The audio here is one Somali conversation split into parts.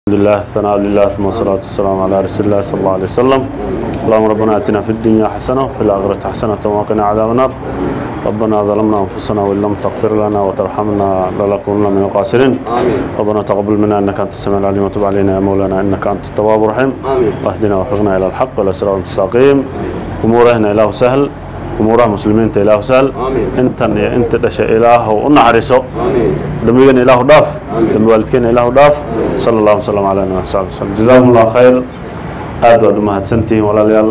الحمد لله ثناء لله ثم الصلاة والسلام على رسول الله صلى الله عليه وسلم اللهم ربنا اتنا في الدنيا حسنة وفي الآخرة حسنة وقنا عذاب النار ربنا ظلمنا أنفسنا وإن لم تغفر لنا وترحمنا لنكونن من الخاسرين ربنا تقبل منا إنك أنت السميع العليم وتب علينا يا مولانا إنك أنت التواب الرحيم آمين. واهدنا وفقنا إلى الحق والأسرار المستقيم أمورنا إله سهل أمورها مسلمين إله سهل آمين. أنت أنت دشا إله ونعرسه آمين dembigana ilaahu dhaaf dembi waalidkeena ilaahu dhaaf sala allahu wasalam calaa nabina saxbi wasalam jazaakum allah khayr aad baad u mahadsantihiin walaalayaal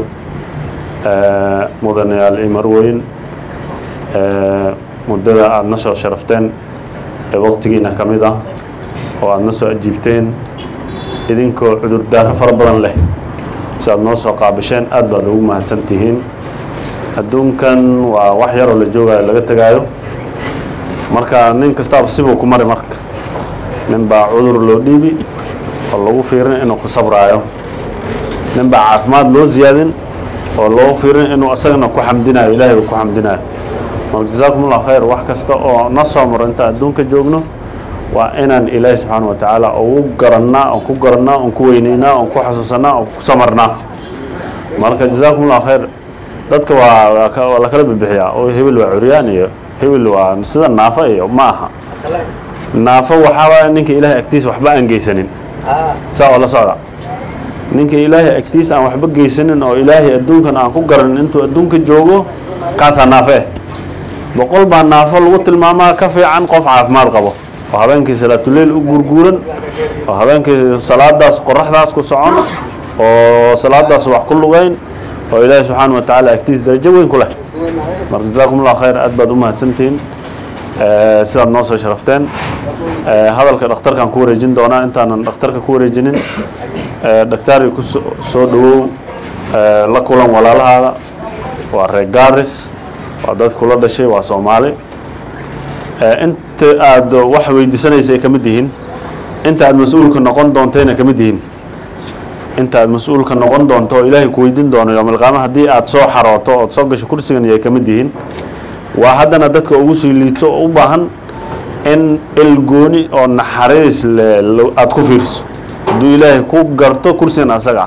Eh, mudanayaal iyo marweyn Eh, muddada aada na soo sharafteen ee waqtigiina ka mid ah oo aada na soo ajiibteen idinkoo cudurdaaro fara badan leh si aad noo soo qaabisheen aad baad ugu mahadsantihiin adduunkan waa wax yaroo la joogayo laga tegaayo marka nin kastaaba sibuu ku mari marka nin baa cudur loo dhiibi oo lagu fiirin inuu ku sabraayo nin baa caafimaad loo ziyaadin oo loo fiirin inuu asagana ku xamdinayo ilaahay uu ku xamdinayo marka jazaakum allah khayr wax kasta oo na soo maro inta adduunka joogno waa inaan ilaahi subxaana wa tacaala ugu garannaa oon ku garannaa oon ku weynaynaa oon ku xasuusanaa oon ku samarnaa marka jazaakum allah khayr dadka waa waa ka- waa la kala bibixiyaa oo hebel waa curyaan iyo hebel waa sida naafo iyo ma aha naafo waxaaba ninka ilaahay agtiisa waxba aan geysanin saa oo la socda ninka ilaahay agtiisa aan waxba geysanin oo ilaahay adduunkan aan ku garanin intuu adduunka joogo kaasaa naafo eh boqol baa naafo lagu tilmaamaa ka fiican qof caafimaad qabo oo habeenkii salaatuleyl u guurguuran oo habeenkii salaadaas qoraxdaas ku socon oo salaadaas wax ku lugayn oo ilaahay subxaana wa tacaala agtiisa darajo weyn ku leh marka jazaakum allah khayr aad baad u mahadsantihiin Eh, sidaad noo soo sharafteen Eh, hadalka dhakhtarkaan ku wareejin doonaa intaanan dhakhtarka ku wareejinin Eh, dhakhtaari ku so- soo dhawow eh, la kulan walaalahaada waa reer gaaris waa dad kula dhashay waa soomaali Eh, inta aad wax weydiisanaysa ay ka mid yihiin inta aad mas-uulka noqon doontayna ka mid yihiin inta aad mas-uulka noqon doonto oo ilaahay ku weydiin doono yowmalqiyaama haddii aad soo xarooto ood soo gasho kursigan yay ka mid yihiin waa haddana dadka ugu sii liito oo u baahan in ilgooni oo naxariis le lo- aad ku fiiriso hadduu ilaahay ku garto kursigan asaga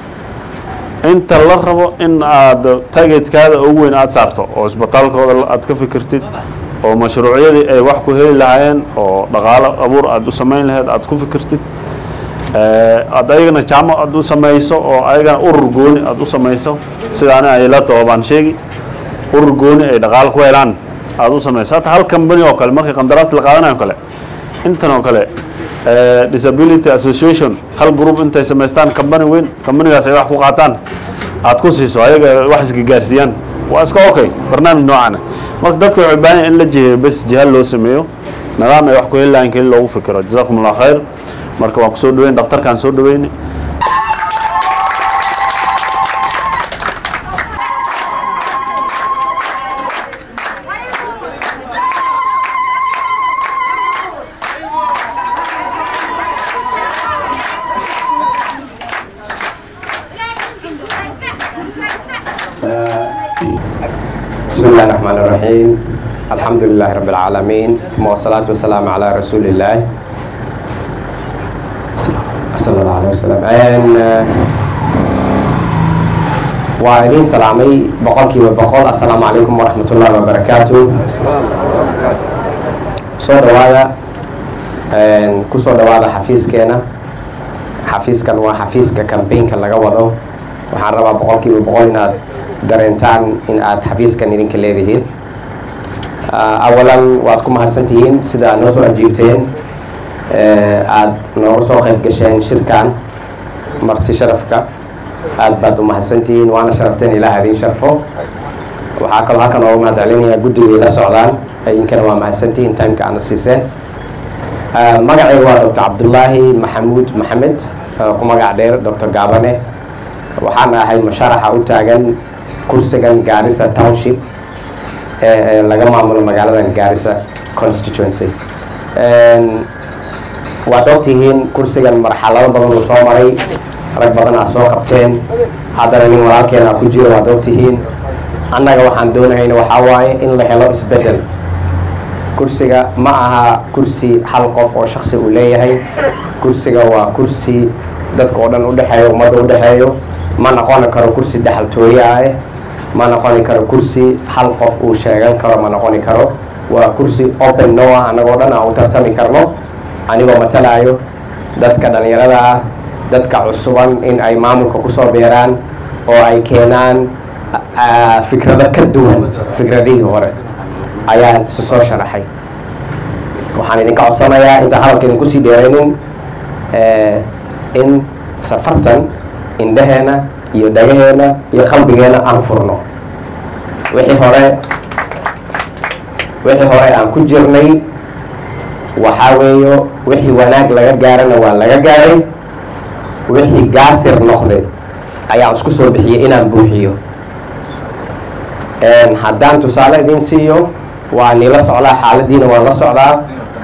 ah inta la rabo in aad targetkaada ugu weyn aad saarto oo isbitaalkooda la- aad ka fikirtid oo mashruucyadii ay wax ku heli lahaayeen oo dhaqaalo abuur aad u samayn lahayd aad ku fikirtid Eh, aad ayagana jaamo aad u samayso oo ayagana urur gooni aad u samayso sida ani ay la taho baan sheegi urur gooni ay dhaqaalo ku helaan aad u samayso hata hal company oo kale markii qandaraas la qaadanayo kale intan oo kale eh, disability association hal group intay samaystaan company weyn companygaas ay wax ku qaataan aad ku siiso ayaga wax iska gaarsiiyaan waa iska okay barnaamij noocan ah. marka dadka waxay u baahan yihiin in la jiheeyo bes jihaal loo sameeyo nidaam ay wax ku heli lahayn keli loogu fikiro jazaakum allah khayr marka waan kusoo dhaweyn dhakhtarkaan soo dhaweyni بسم الله الرحمن الرحيم الحمد لله رب العالمين ثم والصلاة والسلام على رسول الله صلى الله عليه وسلم And, uh, waa idin salaamay boqolkiiba boqol assalaamu calaykum waraxmatullahi wabarakaatu soo dhawaada Een, ku soo dhawaada xafiiskeena xafiiskan waa xafiiska kambeynka laga wado waxaan rabaa boqolkiiba boqol inaad dareentaan in aad xafiiskan idinka leedihiin Ah, awalan waad ku mahadsantihiin sida aad noo soo ajiibteen Eh, aad nooga soo qayb gasheen shirkan marti sharafka aad baad u mahadsantihiin waana sharafteen ilaah idin sharfo waxaa kaloo halkan ooga mahad celinayaa guddigay la socdaan idinkana waa mahadsantihiin timeka aana siiseen Ah, magacayga waa dr cabdulaahi maxamuud maxamed ah, ku magac dheer dr gaabane waxaan ahay musharaxa u taagan kursigan gaarisa township ee ee laga maamulo magaaladan gaarisa constituency Een, waad ogtihiin kursigan marxalado badan uu soo maray rag badan aa soo qabteen haddana nin walaalkeena aa ku jiro waad ogtihiin annaga waxaan doonahayna waxaa waaye in la helo isbedel kursiga ma aha kursi hal qof oo shaksi uu leeyahay kursiga waa kursi dadka oo dhan udhexeeyo ummadda udhexeeyo ma noqoni karo kursi dhexaltooye ah ma noqoni karo kursi hal qof uu sheegan karo ma noqoni karo waa kursi open no ah annagoo dhan aan u tartami karno anigoo matalaayo dadka dhallinyarada ah dadka cusuban in ay maamulka kusoo beeraan oo ay keenaan fikrado ka duwan fikradihii hore ayaan isu soo sharaxay waxaan idinka codsanayaa intaan hadalka idinku sii dheeraynin in safartan indhaheena iyo dhagaheena iyo qalbigeena aan furno wixii hore wixii hore aan ku jirnay waxaa weeyo wixii wanaag laga gaarana waa laga gaaray wixii gaasir noqday ayaan isku soo bixiyey inaan buuxiyo haddaan tusaale idin siiyo waa nila socdaa xaaladiina waan la socdaa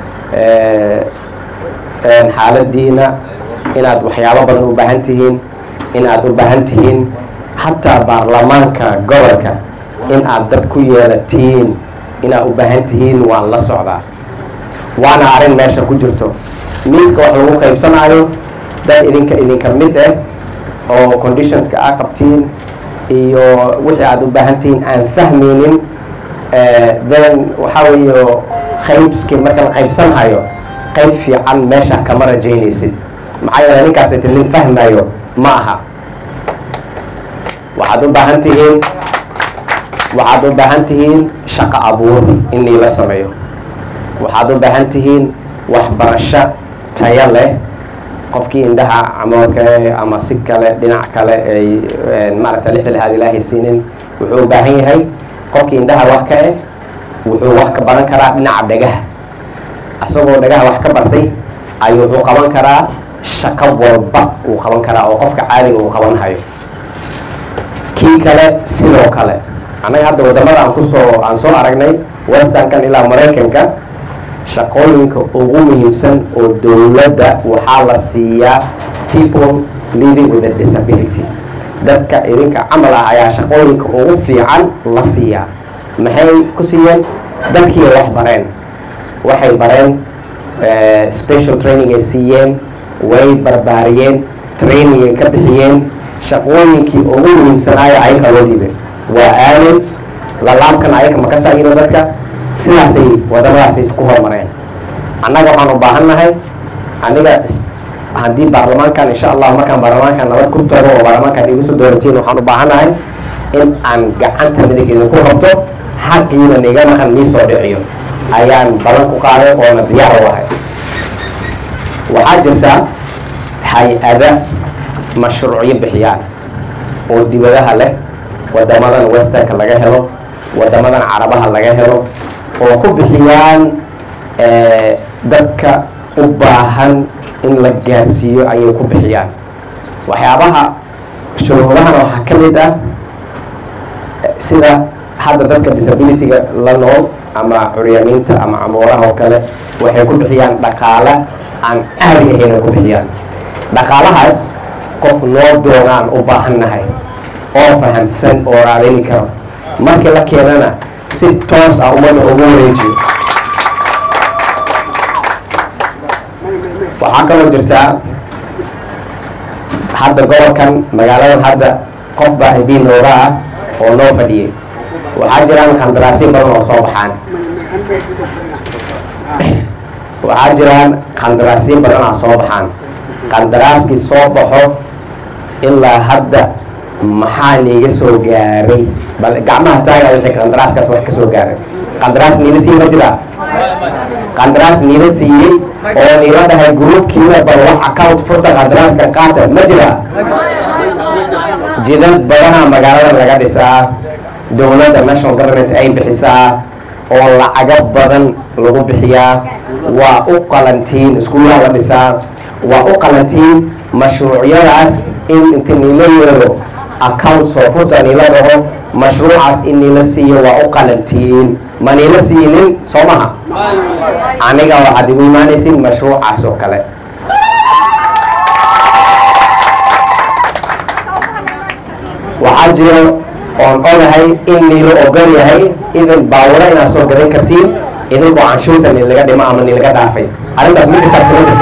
xaaladiina inaad waxyaabo badan u baahan tihiin inaad u baahan tihiin xataa baarlamaanka gobolka in aad dad ku yeelatiin inaad u baahan tihiin waan la socdaa waana arrin meesha ku jirto miiska wax lagu qaybsanaayo dad idinka idinka mid ah oo conditionska aa qabtiin iyo wixii aad u baahan tihiin aan fahmaynin then waxaa weeyo qaybski marka la qaybsanhayo qayb fiican meesha kama rajaynaysid maxaa yeele ninkaas iti nin fahmayo ma aha waxaad u baahan tihiin waxaad u baahan tihiin shaqo abuur in niila sameeyo waxaad u baahan tihiin waxbarasho tayo leh qofkii indhaha camoorka ama si kale dhinac kale ay maaragta lixda lixaad ilaahay siinin wuxuu u baahan yahay qofkii indhaha wax ka eh wuxuu wax ka baran karaa dhinaca dhagaha asagoo dhagaha wax ka bartay ayuu wuxuu qaban karaa shaqo walba uu qaban karaa oo qofka caadiga uu qaban hayo kii kale sidoo kale annaga hadda wadamada aan kusoo aan soo aragnay westernkan ilaa maraykanka shaqooyinka ugu muhiimsan oo dowladda waxaa la siiyaa people living with a disability dadka idinka camal ah ayaa shaqooyinka ugu fiican la siiyaa maxay ku siiyeen dadkii wax bareen waxay bareen special training ay siiyeen way barbaariyeen training ay ka bixiyeen shaqooyinkii ugu muhiimsanaayo ayaka loo dhiibay waa aamin lalaabkan ayaka ma ka saayino dadka sidaasay wadamadaasay ku horumareen annaga waxaan u baahan nahay aniga haddii baarlamaankan insha allah markaan baarlamaankan nabad ku tago oo baarlamaankan igu soo dooratiin waxaan u baahan nahay in aan gacanta midig idinku qabto xaqiina niga maqan nii soo dhiciyo ayaan balan ku qaaday oona diyaar u ahay waxaa jirta hay-ada mashruucyo bixiyaan oo dibadaha leh wadamadan westernka laga helo wadamadan carabaha laga helo oo ku bixiyaan dadka u baahan in la gaarsiiyo ayay ku bixiyaan waxyaabaha shuruudahana waxaa ka mid ah sida hadda dadka disabilityga la nool ama curyaamiinta ama camooraha oo kale waxay ku bixiyaan dhaqaale aan caadi ahayn ay ku bixiyaan dhaqaalahaas qof noo doonaan u baahan nahay oo fahamsan oo raadini karo markii la keenana si toos ah ummadda ugu wareejiyo waxaa kaloo jirtaa hadda gobolkan magaaladan hadda qof baa mb nooga ah oo noo fadhiyay waxaa jiraan khandaraasyo badan oo soo baxaan waxaa jiraan khandaraasyo badan ah soo baxaan khandaraaskii soo baxo ilaa hadda maxaa niiga soo gaaray bal gacmaha taaga wixii kandaraaskaas wax ka soo gaaray qandaraas niila siiyey ma jiraa qandaraas niila siiyey oo niila dhahay gruubkiina bal wax account furta qandaraaska qaata ma jiraa jidad badanaa magaalada laga dhisaa dowladda national government ay bixisaa oo lacago badan lagu bixiyaa waa u qalantiin iskuulaha la dhisaa waa u qalantiin mashruucyadaas in inta niila yeero account soo furta niila dhaho mashruucaas in niila siiyo waa u qalantiin ma niila siinin soo maha aniga waxaad igu imaanaysin mashruucaas oo kale waxaa jiro oon ogahay in niilo ogol yahay idan baawuro inaad soo gadan kartiin idinkoo canshuurta nin laga dhimo ama nin laga dhaafay arrintaas ma jirtaa mise ma jirto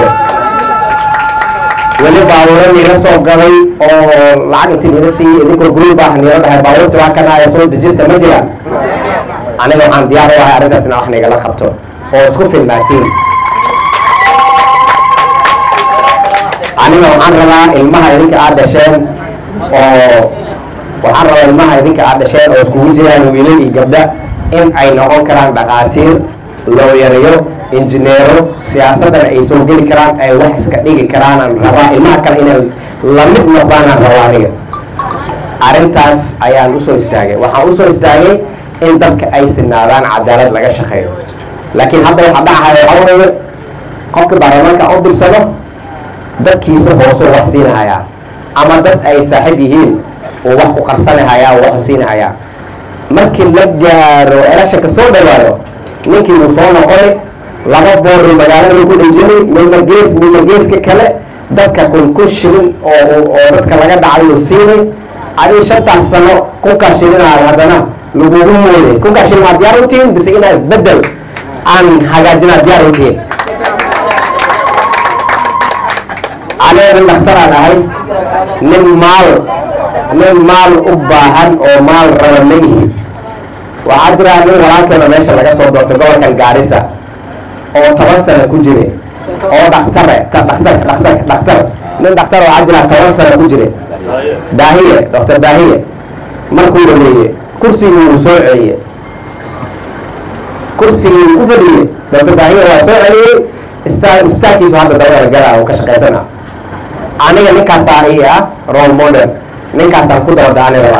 weli baabuuro niila soo galay oo lacag inti niila siiyey idinkoo group ah niila dhahay baabuurta waa kana ee soo dejista ma jiraan aniga waxaan diyaar u ahay arrintaas inaa wax nigala qabto oo isku filnaatiin aniga waxaan rabaa ilmaha idinka aad dhasheen oo waxaan rabaa ilmaha idinka aad dhasheen oo iskugu jiraan wiilal iyo gabdha in ay noqon karaan dhaqaatiir looyariyo injineero siyaasadana ay soo geli karaan ay wax iska dhigi karaanaan rabaa ilmaha kale inay lamid noqdaanaan rabaa aniga arrintaas ayaan usoo istaagay waxaan usoo istaagay in dadka ay sinaadaan cadaalad laga shaqeeyo laakiin hadda waxa dhacaya waxaa weeye qofka baarlamaanka u dirsado dadkiisa hoosoo wax siinahayaa ama dad ay saaxiib yihiin uu wax ku qarsanahayaa uu wax siinahayaa markii la gaaro electionka soo dhawaado ninkii uu soo noqonay laba boorri magaalada ku dhejinay midna gees midna geeska kale dadka kun kun shilin oo oo dadka laga dhacay uu siinay adii shantaas sano kunkaa shilinaad haddana lagugu mooday kunkaa shilin maa diyaar u tihiin bise inaa isbedel aan hagaajinaa diyaar u tihiin aniga nin dhakhtaraan ahay nin maal nin maal u baahan oo maal raba ma ihi waxaa jira nin walaalkeena meesha laga soo doortay gobolkan gaarisa oo toban sano ku jire oo dhakhtare dhakhtar dhakhtar dhakhtar nin dhakhtar waxaa jira toban sano ku jire daahiye doctor daahiye markuu dhameeye kursigii wuu soo celiyey kursigii ku fadhiyey doctor daahiye waa soo celiyey isbitaal isbitaalkiisu hadda dabada galaa uu ka shaqaysana aniga ninkaasaa ii ah role model ninkaasaan ku dabadaani rabaa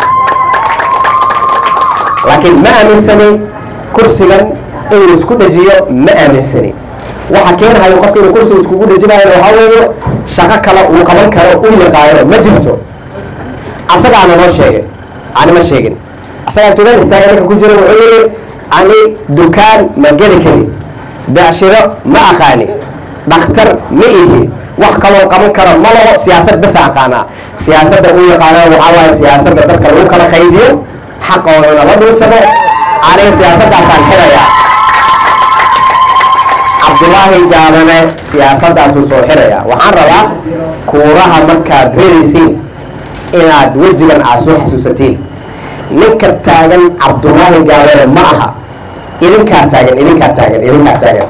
laakiin ma aaminsani kursigan inuu isku dhajiyo ma aaminsani waxa keenahayo qofka inuu kursiga iskugu dhajinayo waxaa weeye shaqo kale uu qaban karo u yaqaano ma jirto asagaana noo sheegay ani ma sheegin asagaa tugan istaaga ninka ku jira wuxuu yidhi ani dukaan ma geli kari becshiro ma aqaani dhakhtar ma ihi wax kaloo qaban karo ma laho siyaasad basa aqaanaa siyaasadda u yaqaanaa waxaa waaye siyaasadda dadka lagu kala qaybiyo xaqoodana la dhuusado aniga siyaasaddaasaan xirayaa cabdulaahi jaabane siyaasaddaasuu soo xirayaa waxaan rabaa kuuraha markaad reeraysiin inaad wejigan aad soo xasuusatiin ninka taagan cabdulaahi jaabane ma aha idinkaa taagan idinkaa taagan idinkaa taagan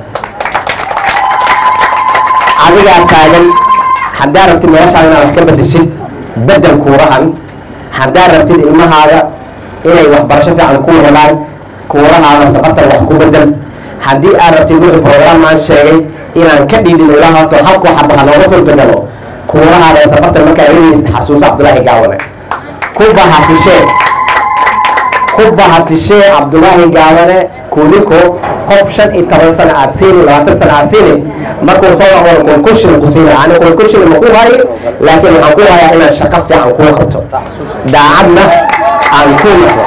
adigaa taagan haddaad rabtid noloshaada inaad wax ka bedeshid bedel kuurahan haddaad rabtid ilmahaada inay waxbarasho fiican ku helaan kuurahaada safartan wax ku bedel haddii aad rabtid wixii program aan sheegay inaan ka dhiidhin ilaa horto halkoo xaba ha nooga suurtagalo kuurahaada safartan markaa eegaysid xasuuso cabdulaahi gaawane ku bahatishee ku bahatishee cabdulaahi gaawane kuliko qof shan iyo toban sano aad siini labaatan sano aad siini markuu soo noqdo konkurshin ku siina ani konkurshin ma ku hayi laakiin waxaan ku hayaa inaan shaqo fiican kuu qabto daacadna aan ku noqdo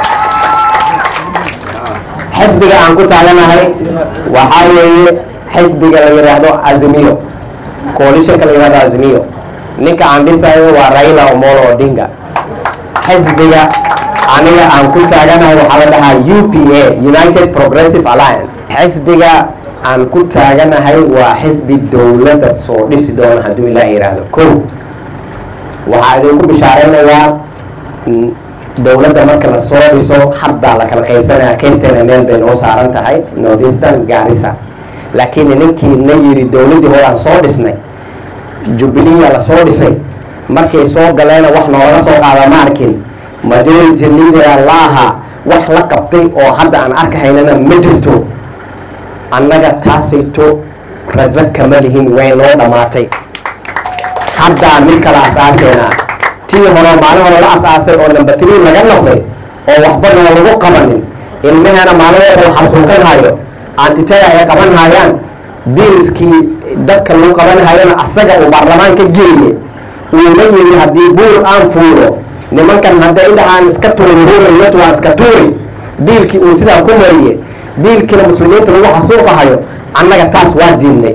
xisbiga aan ku taaganahay waxaa weeye xisbiga la yidhaahdo azimiyo coalitionka la yidhahdo azimiyo ninka aan dhisayo waa raila omolo odinga xisbiga aniga aan ku taaganahay waxaa la dhahaa u p a united progressive alliance xisbiga aan ku taaganahay waa xisbi dowladda soo dhisi doona hadduu ilaah yidhaahdo ko waxaa idinku bishaaraynayaa dowladda marka la soo dhiso haddaa la kala qaybsanaya kentena meel bay noo saaran tahay northeastern garissa laakiin ninkii na yidhi dowladdii hore aan soo dhisnay jubileeya la soo dhisay markay soo galeena wax noolaga soo qaada ma arkin majority leader la ahaa wax la qabtay oo hadda aan arkahaynana ma jirto annaga taasayto rajo kama lihin way noo dhammaatay haddaa mid kala asaaseena tii hore maalin hore la asaasay oo number three laga noqday oo waxbana lagu qabanin ilmahana maalin uu xasuuqanhayo antitaga ay qaban hayaan biilskii dadka lagu qabanhayona asaga uu baarlamaan ka geeye uuna yiri haddii buur aan fuulo nimankan hadday dhahaan iska tuuri huuriyatu waan iska tuuri biilkii uu sidaa ku mariye biilkiina muslimiinta lagu xasuuqahayo annaga taas waa diidnay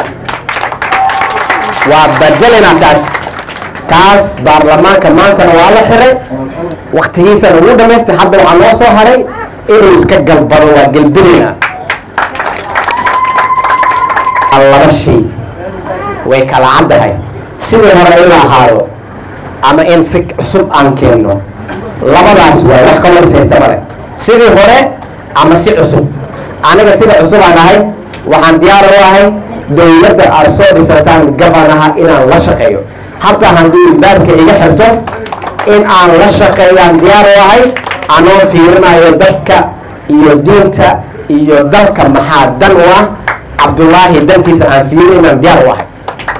waa bedelina taas taas baarlamaanka maantana waa la xiray waktigiisana wuu dhamaystay hadda waxaa noo soo haray inuu iska galbado waa gelbinayna waa laba shay way kala caddahay sidii hore in la ahaado ama in si cusub aan keenno labadaas waay wax ka horsaysta male sidii hore ama si cusub aniga sida cusub aan ahay waxaan diyaar u ahay dowladda aad soo dhisataan gabanaha inaan la shaqeeyo hataa haddii baabka iga xirto in aan la shaqeeyaan diyaar u ahay anoo fiirinayo dadka iyo diinta iyo dalka maxaa dan u ah cabdullaahi dantiisa aan fiirin inaan diyaar u ahay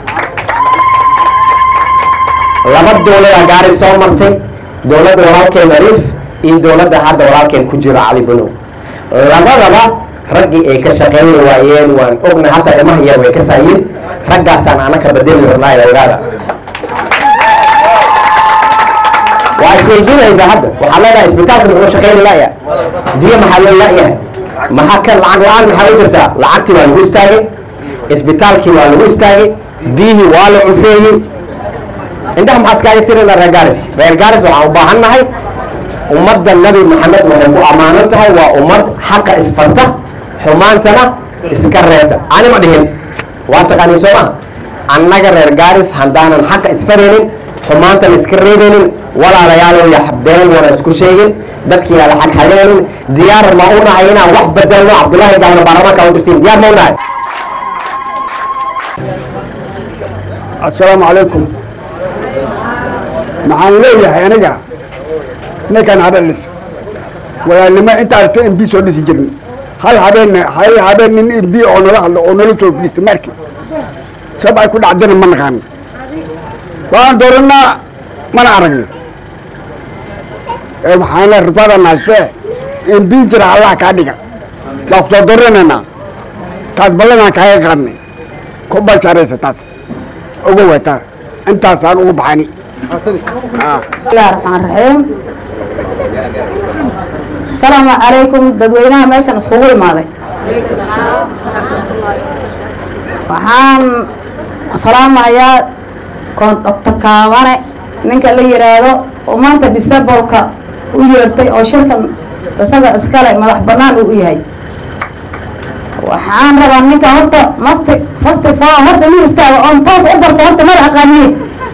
laba dowladaa gaari soo martay dowladda walaalkeen ariif iyo dowladda hadda walaalkeen ku jiro cali bunow labadaba raggii ay ka shaqeyn waayeen waan ogna hataa ilmaha yar way ka saayiin raggaasaan anaka badeli rabnaa ogaada waa isweydiinaysaa hadda waxaa leedahay isbitaalka muxuu shaqeyn laya biyo maxaa loo la'yahay maxaa ka lacag la-aan maxaa u jirtaa lacagtii waa lagu istaagay isbitaalkii waa lagu istaagay biyihii waa la cufeeyey indhaha maxaa iskaaga tirina reer gaaris reer gaaris waxaan u baahan nahay ummadda nabi maxamed waxay ku ammaanan tahay waa ummad xaqa isfarta xumaantana iska reebta ani ma dhihin waa taqaaniin soo maa annaga reer gaaris haddaanan xaqa isfaraynin xumaantana iska reebaynin walaalayaalow ya been wana isku sheegin dadkii ala xag xageenin diyaar ma u nahay inaan wax bedelno cabdullaahi gaalna baarlamaanka u dirtiin diyaar ma u nahay assalaamu calaykum maxaan leeyahay aniga ninkan habelis walaalnimo inta aragta m b soo dhisi jirin hal habeen hal habeen nin m b oo nala hadlo oo nala soo fadhiista marki sab ay ku dhacdana ma naqaan waan dooranaa mana aragno ee maxaan le rifada naastee m b jira allah kaa dhiga waa ku soo dooranaynaa taas ballanaan kaaga qaadnay ku basharaysa taas uga wataa intaasaan ugu baxani bismillahi raxmaan raxiim asalaamu calaykum dadweynaha meeshan iskugu imaaday waxaan salaamayaa kondhokta kaabane ninka la yiraahdo oo maanta disabolka u yeertay oo shirkan isaga iskale madax banaan uu u yahay waxaan rabaa ninka horta masti fasti fa horta inuu istaago oon toos u barto horta mada aqaaniye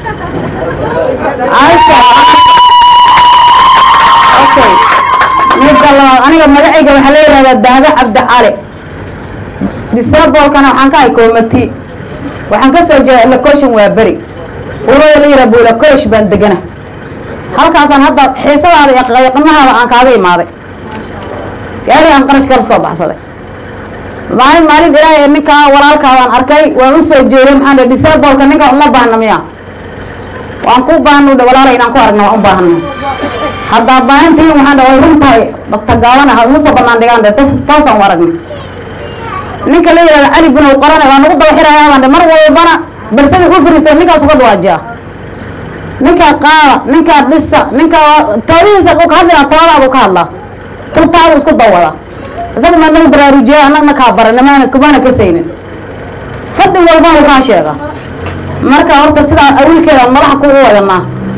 okay midda labaad aniga magacayga waxaa la yihahdaa dahbe cabdi cali disabolkana waxaan ka hay koomati waxaan ka soo jeeda location waa beri urada la yihah buulakosh baan degana halkaasaan hadda xiisadaada iyo qiimahaada aan kaaga imaaday gaari aan qarash kala soo baxsaday maalin maalin ilaahay ninkaa walaalkaadaan arkay waan u soo jeeday maxaan dhe disabolka ninka uma baahna miya waan ku baahnu dhe walaalay inaan ku aragna waan u baahana haddaa baahintiin waxaan dhe way run tahay doctor gaabana ha isu soo banaan dhigaan de taasaan u aragnay ninka la yihahda cali bunow qorane waa nagu daba xirayaa baan dhe mar walbana balsadii u fariisto ninkaas uga dhawaajiya ninkaa qaada ninkaa dhisa ninkaa toodihiisa ka hadlina toodaadu ka hadlaa tutaadu isku dawada isaga maa nagu baraarujiya anagna kaa barana maana kumana kasaynin fadhi walbana kaa sheega marka horta sidaa awiilkeeda madaxa kugu wadanaa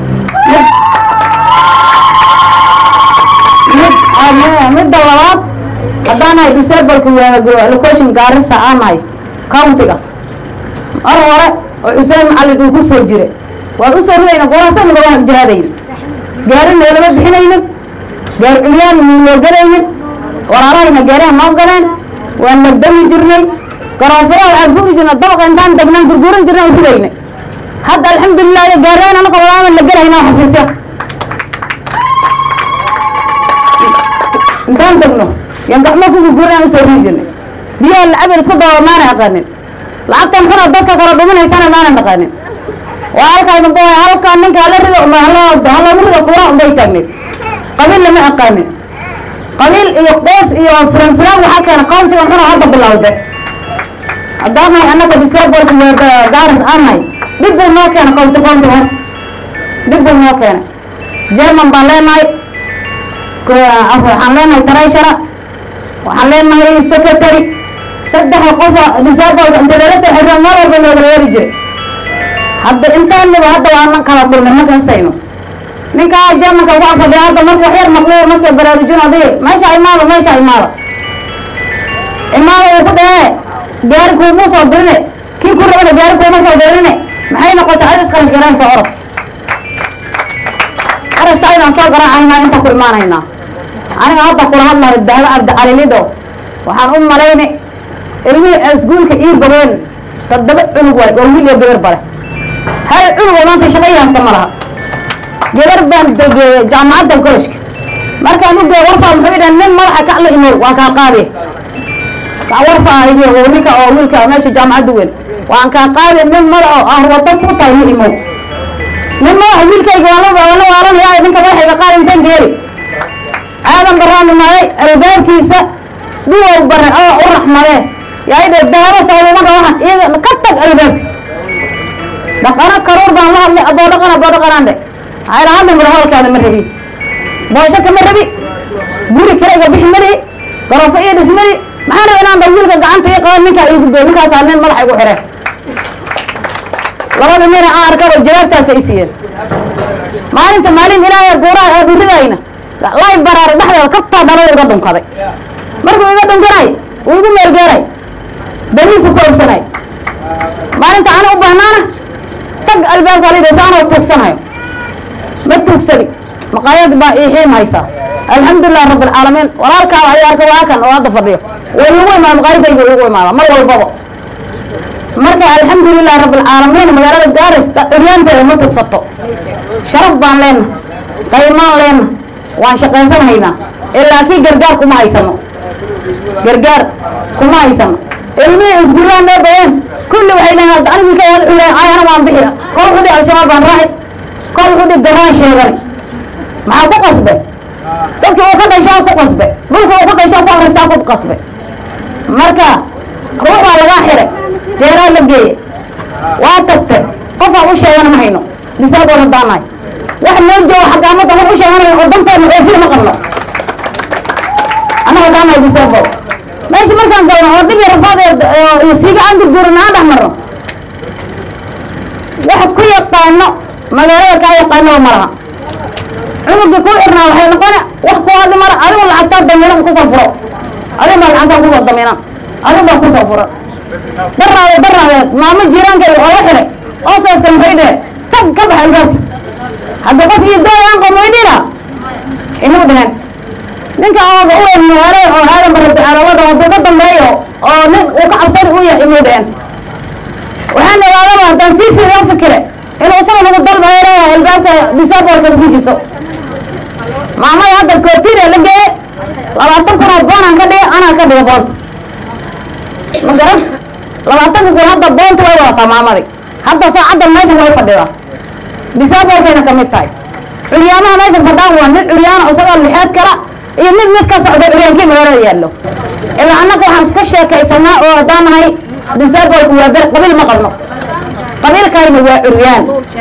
midda labaad haddaan nahay disableka location gaarisa aan nahay countiga mar hore oo xuseen macalin uu ku soo jira waan usoo ridayna quraasanaga waan jihaadayna gaarina lama bixinaynin gaar curyaan loo galaynin walaalahayna gaariha noo galeen waan nagdami jirnay garoofada waxaan furi jirnay dabaqa intaan degnaan gurguuran jirnay aan ridayna hadda alxamdulilah gaariyaan anaka walaama la gelayna xafiisya intaan degno yan gacmo ku gurguuran aan usoo ridi jirnay biyaha lacabin isku daba maana aqaanin lacagtan xuna dadka kala dhuminaysana maana naqaanin waa halkaa dambe halkaa ninka hala rido halagu rido kuura unbay taagneed qabiil lama aqaanin qabiil iyo qoys iyo filan filan waxaa keena countiga xuna hadda bilowde haddaan nahay annaga disabolka gaaris aan nahay dhib buu noo keena county county horta dhib buu noo keena german baan leenahay waxaan leenahay tarayshara waxaan leenahay secretary saddexa qofa disabolka inta lala soo xiriyo meel walba noogala yeeri jiray hadda intaaniba hadda waanan kala dhulnay markan sayno ninkaa germanka ugu afadhiya hadda marka wax yar maqluuq ma soo baraarujin adiga meesha imaada meesha imaada imaada uu ku dhahee gaari kuuma soo dirine kii ku rabana gaari kuuma soo dirine maxay noqotay adis qarash garanaysa orod qarashka inaan soo garaacaynaa inta ku imaanaynaa aniga hadda kula hadlayo dahabo cabdicali lidho waxaan u malaynay ilmihii iskuulka ii bogeen toddoba cunug waay oo wiil iyo gabar bale hal cunug oo maanta shaqo ii haysta ma laha gabar baan degeeyey jaamacadda koloshka markaan u geey warfaa muxuu idhaha nin madaxa kacla imow waan kaa qaadiy warfaa idiy oo ninka oo wiilka meesha jaamacadda weyn waan kaa qaadiy nin madax oo aan wado ku tahay ma imow nin madaxa wiilkayga waan la waan la waalanaya ninka madaxayga qaadi intaan geeli aadan baraan imaaday albaabkiisa duwar bare oo u raxmadee yaa idhe dahabo sababumada waxaan iiga ka tag albaabka dhaqano karuur baan la hadlay aboo dhaqan aboo dhaqanaan dhe ayla hadlay mara hadalkaada ma rabi boosho kama rabi guri kirayga bixi malihi garofo iyo dhismali maxaan rabi inaan dha wiilka gacanta ii qaban ninkaa iigu geey ninkaasaa nin madaxa igu xireen labada nina aan arkaba jawaabtaasa i siiyeen maalinta maalin ilaahay guuraha ee dhuridayna lay baraara dhexdeeda kabtaa dhalada iga dhunkaday markuu iga dhunkanay uu igu meelgeeray daniisu ku obsanay maalinta ani u bahnaana tag albaabka lidhasa anoo tuugsanayo ma tuugsadi maqaayad baa ii xiim haysaa alxamdulilah rabbi alcaalamiin walaalkaada ayaa arka waa kan oo hadda fadhiyo way igu imaada maqaayadayga igu imaada mar walbaba marka alxamdulilah rabbi alcaalamiin magaalada gaaris curyaanteeda ma tugsato sharaf baan leenna qaymaan leenna waan shaqaysanaynaa ilaa kii gargaar kuma haysano gargaar kuma haysano ilmihii isguulaha noo bayeen kulli waxay dhahaan ani wiilka yaal culeen ayana waan bixi kol wuxuu dhihi al-shabaab baan raaci kol wuxuu dhihi daraan sheegani maxaa ku qasbe dadkii uu ka dhashaa ku qasbe dhulka uu ku dhashaa ku akristaa ku qasbe marka ruux baa lagaa xiray jeeraa la geeye waa tagte qofaa u sheegana ma hayno bisaagoo hadaanahay wax noo joogo xagaamadda wax u sheeganayo oo danteena oofiya ma qabno annaga hadaanahay bisaabo meesha markaan galno oo dhib iyo rafaad iyo siiga aan gurguurina aan dhex marno wax ku yaqaano magaalada kaa yaqaanaba ma laha cunugga ku irnaa waxay noqone wax ku hadli mara adigu lacagtaa damiinan kusoo furo adigu baa lacagtaa kusoo damiinan adigu baa kusoo furo daraade daraadeed maamo jiiraankayga oo la xiray oosaska maxay dhehe tag ka bax albaabka hadda qof iyo dooy aan qomo idhina inuu dheheen ninka ooga u weyn magaalada oo aadan barabtacaalawada hadduu ka dambeeyo oo nin uu ka cabsani u yahay inuu dheheen waxaan ogaadaba haddaan sii fiiriyo fikire inuu isaga nagu dalbayo leeyahay albaabka disaabolka gujiso maamada hadda kootiria la geeye labaatan kun oo boonaan ka dhige anaa ka dhiga boonta ma garan labaatanka kun hadda boonta way wadataa maamadii hadda saacaddan meeshan way fadhidaa disaabolkayna ka mid tahay curyaamaha meeshan fadhaan waa mid curyaana isagoo lixeed kala iyo mid mid ka socda curyaankii magaalada yaallo ilaa annaga waxaan iska sheekaysanaa oo haddaan nahay disaabolku waa ber qabiil ma qabno qabiilkayna waa curyaan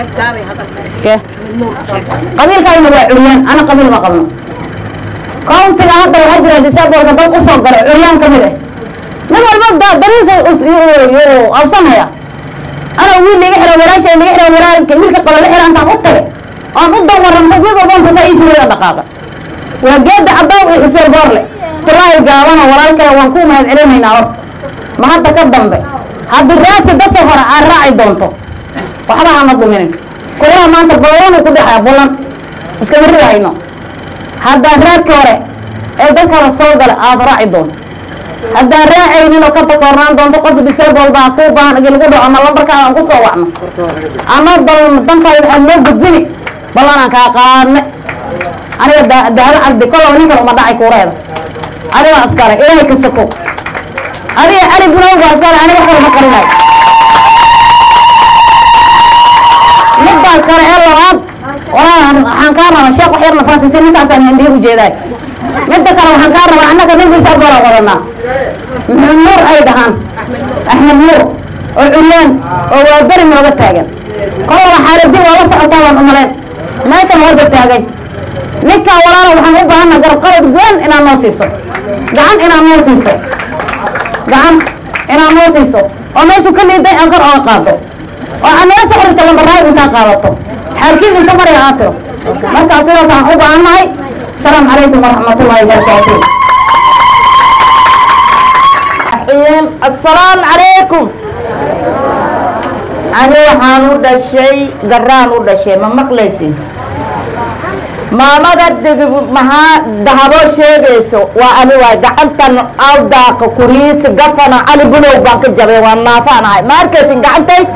qabiilkayna waa curyaan ana qabiil ma qabno countiga hadda waxaa jira disaabolka dad usoo gala curyaan ka mid ah nin walba dariisa absanhaya ana wiil liga xiro walaashay liga xiro walaalka wiilka qaba la xira intaan u tagay oon u dan waranto mid walba intuusa ii firiya dhaqaaqa waa geeda cabaaw iyo xuseen boorle tulaahi gaabana walaalkay waan ku mahad celinaynaa horta ma hadda ka dambe haddii raadka dadka hore aad raaci doonto waxba hama dhuminin kuwaha maanta ballan uu ku dhexaya bulan iskama ridahayno haddaan raadka hore ee dadka hore soo gala aad raaci doonto haddaan raacaynin oo ka takoornaan doonto qof disable baa kuu baahan igi lagu dhaco ama lambarkaada aan kusoo wacno ama dal dankayda aad noo gudbini ballanaan kaa qaadne aniga dahabo cabdi kolaba ninkan uma dhacay kuureeda adigaa iskale ilaahay ka soko adiga cali bunow baa iskale aniga wax kalama qarinayo midbaa kale ee labaad walaa waxaan kaa rabaa sheekh wax yar nafaasisi ninkaasaan indhihi ujeedaay midda kale waxaan kaa rabaa annaga nin bisaaboola wadanaa maxamed nuur ay dhahaan axmed nuur oo curyaan oo waa beri nooga taagan kolaba xaaladii waa la socotaa baan umaleyn meeshan wada taagay ninkaa walaala waxaan u baahana garqabad weyn inaad noo siiso gacan inaad noo siiso gacan inaad noo siiso oo meeshuu ka liiday aan kor oga qaado oo aad nala soo xirto lambaraayo intaa qaadato xaalkiis inta marya aad tiro markaa sidaas aan u baahannahay asalaamu calaykum waraxmatullaahi wabarakaatuh الرحيم السلام عليكم أنا waxaan u dhashay garaan u dhashay ma maqlaysin maamada maxaa dahabo sheegayso waa ani waay gacantan awdaaqa kuriisi gafana cali bulow baan ka jabay waa naafaan ahay ma arkaysin gacantayt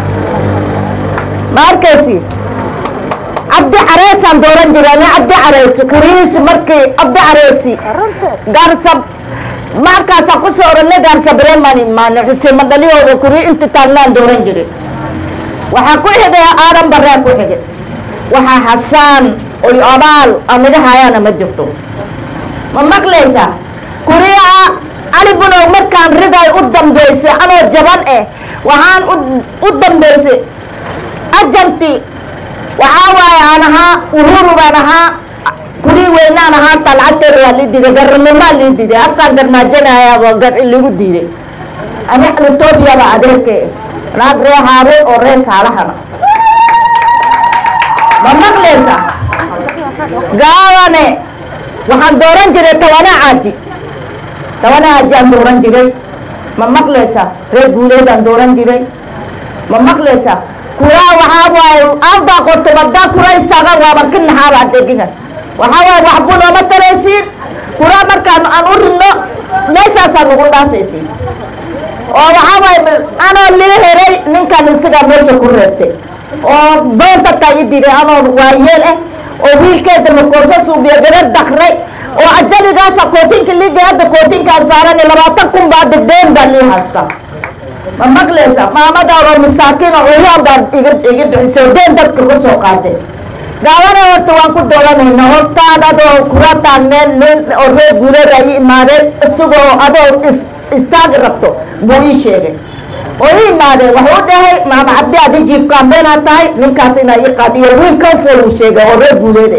ma arkaysi cabdi careesaan dooran jiray ani cabdi careesi kuriisi markii cabdi careesi garsab markaasaan kusoo oranay gaarsabremani imaane xuseen madhaliyooda kuri inta taagnaan dooran jiray waxaa ku xigay aadan baraa ku xigay waxaa xasaan oy abaal anaga hayaana ma jirto ma maqlaysaa kuriyaa cali bunow markaan riday u dambaysay anoo jaban eh waxaan u dambaysay ajanti waxaa waaye aan ahaa uhuru baan ahaa kurii weynaan ahaa talcagteeda waa lii diiday garnimaa lii diiday afkaan garmaajanayaaba gar ligu diiday ani litoobiya adeerke naag ree haare oo ree saalahana ma maqlaysa gaabane waxaan dooran jiray tabane caaji tabane caaji aan dooran jiray ma maqlaysa ree guuleedaan dooran jiray ma maqlaysa kuraa waxaa waaye aanbaa qorto badaa kura istaagan waaban ka naxaaba adeegigan waxaa waaye waxbu nooma taraysiin kuraa markaan aan u ridno meeshaasaan ugu dhaafaysiin oo waxaa waaye anoo lii heray ninkan isagaa meesha ku reebtay oo doontataa i diray anoo waayeel ah oo wiilkeeda makoosa suubiya gaba dakray oo ajaligaasa kootinka liiga hadda kootinkaan saaran labaatan kun baa degdeen baa lii haystaa ma maqlaysa maamada oo masaakiin oo uyaan baa iga iga bixisay deen dadka ka soo qaadeen gaabana horta waan ku dooranayna hortaan adoo kula taagneen nin oo reer guuleeda ay imaadeen isagoo adoo istaagi rabto buu ii sheegay oo ii imaadeen wuxuu dhahay maama cabdi adi jiifkaan beenaa tahay ninkaas inaa ii qaadiyo wiil council uu sheegay oo reer guuleeda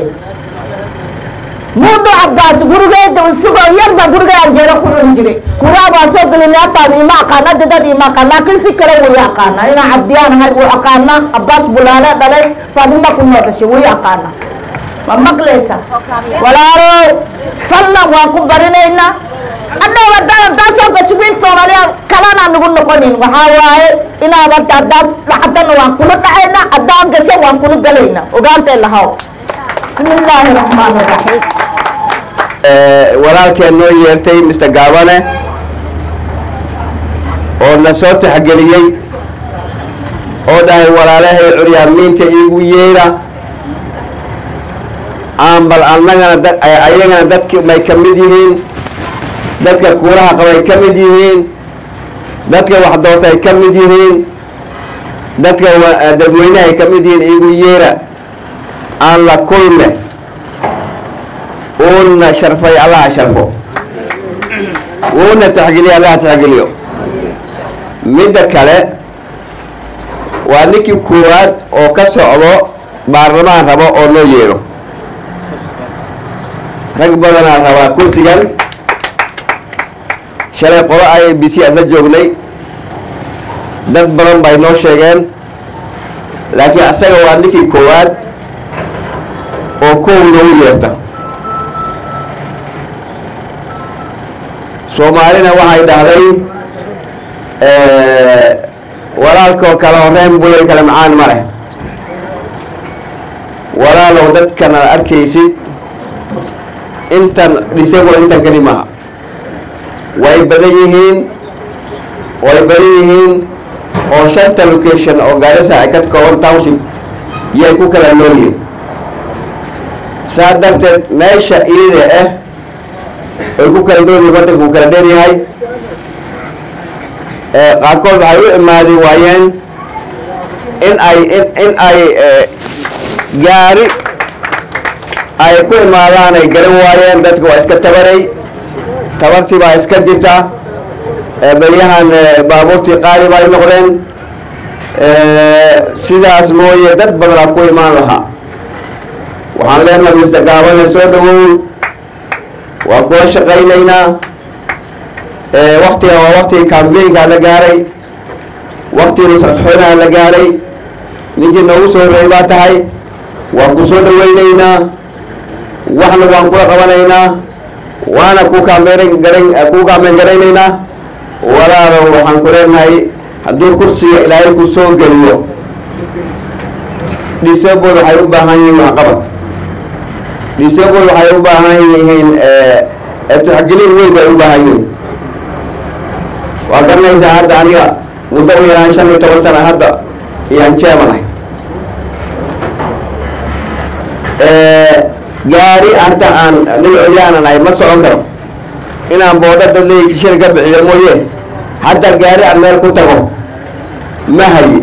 muudu cabbaas gurigeeda isagoo yarba guriga anjeero ku cuni jiray kuraa waan soo gelin hataan ima aqaan hadda dad ima aqaan laakiin si kale wuu aqaana inaa cabdiyaan ahay wuu aqaana abbaas bulaale dhalay faadima ku noo dhashay wuu aqaana ma maqlaysa walaalow fallan waan ku barinaynaa hadhow haddaan haddaan soo gasho wiil soomaaliya kalena nagu noqonin waxaa waaye inaad hadda haddaan dhacdana waan kula dhacaynaa haddaan gasho waan kula galaynaa ogaantay lahaw bismi illaahi raxmaan raxiim walaalkeen noo yeertay mr gaabane oo na soo taxgeliyey oo dhahay walaalahay curyaamiinta iigu yeera aan bal annagana dad ayagana dadki may ka mid yihiin dadka kuulaha qabay ka mid yihiin dadka wax doortay ka mid yihiin dadka dadweynahay ka mid yihiin iigu yeera aan la kulme uuna sharfay allaha sharfo uuna taxgeliyo allaha taxgeliyo midda kale waa ninkii koowaad oo ka socdo baarlamaan rabo oo loo yeero rag badanaa rabaa kursigan shalay qolo i a b c aad la joognay dad badan bay noo sheegeen laakiin asaga waa ninkii koowaad oo kow noogu yeerta soomaalina waxay dhahday walaalkoo kale oo reen bulay kale macaan ma leh walaalow dadkan aad arkaysid intan disable intan keli maha way badan yihiin way badan yihiin oo shanta location oo gaarisa ay ka kooban township yay ku kala nool yihiin saa darteed meesha iyada ah ay ku kala nool yihiin waddanka uu kala dheer yahay qaarkood waxay u imaadi waayeen in ay in ay gaari ay ku imaadaan ay garan waayeen dadka waa iska tabaray tabartii baa iska jirta beryahan baabuurtii qaali bay noqdeen sidaas mooye dad badanaa ku imaan lahaa waxaan leenahay mr gaabane soo dhawow waan kula shaqaynaynaa waktiga waa waktigii cambaynkaa la gaaray waktigii sodxoonaha la gaaray ninkii noogu soo horreeyay baa tahay waan ku soo dhawaynaynaa waxna waan kula qabanaynaa waana ku kaambeyn garan ku kaambeyn garaynaynaa walaalow waxaan ku leenahay hadduu kursiga ilaahay ku soo geliyo disabled waxay u baahan yihiin waxqabad disabled waxay u baahan yihiin tixgelin weyn bay u baahan yihiin waa garanaysaa hadda aniga muddo u yaraan shan iyo toban sana hadda iyaan jeemanahay gaari hata aan nin olyaanan ahay ma socon karo inaan boodha dad leeyi kishir ka bixiyo mooye hadda gaari aan meel ku tago ma hayi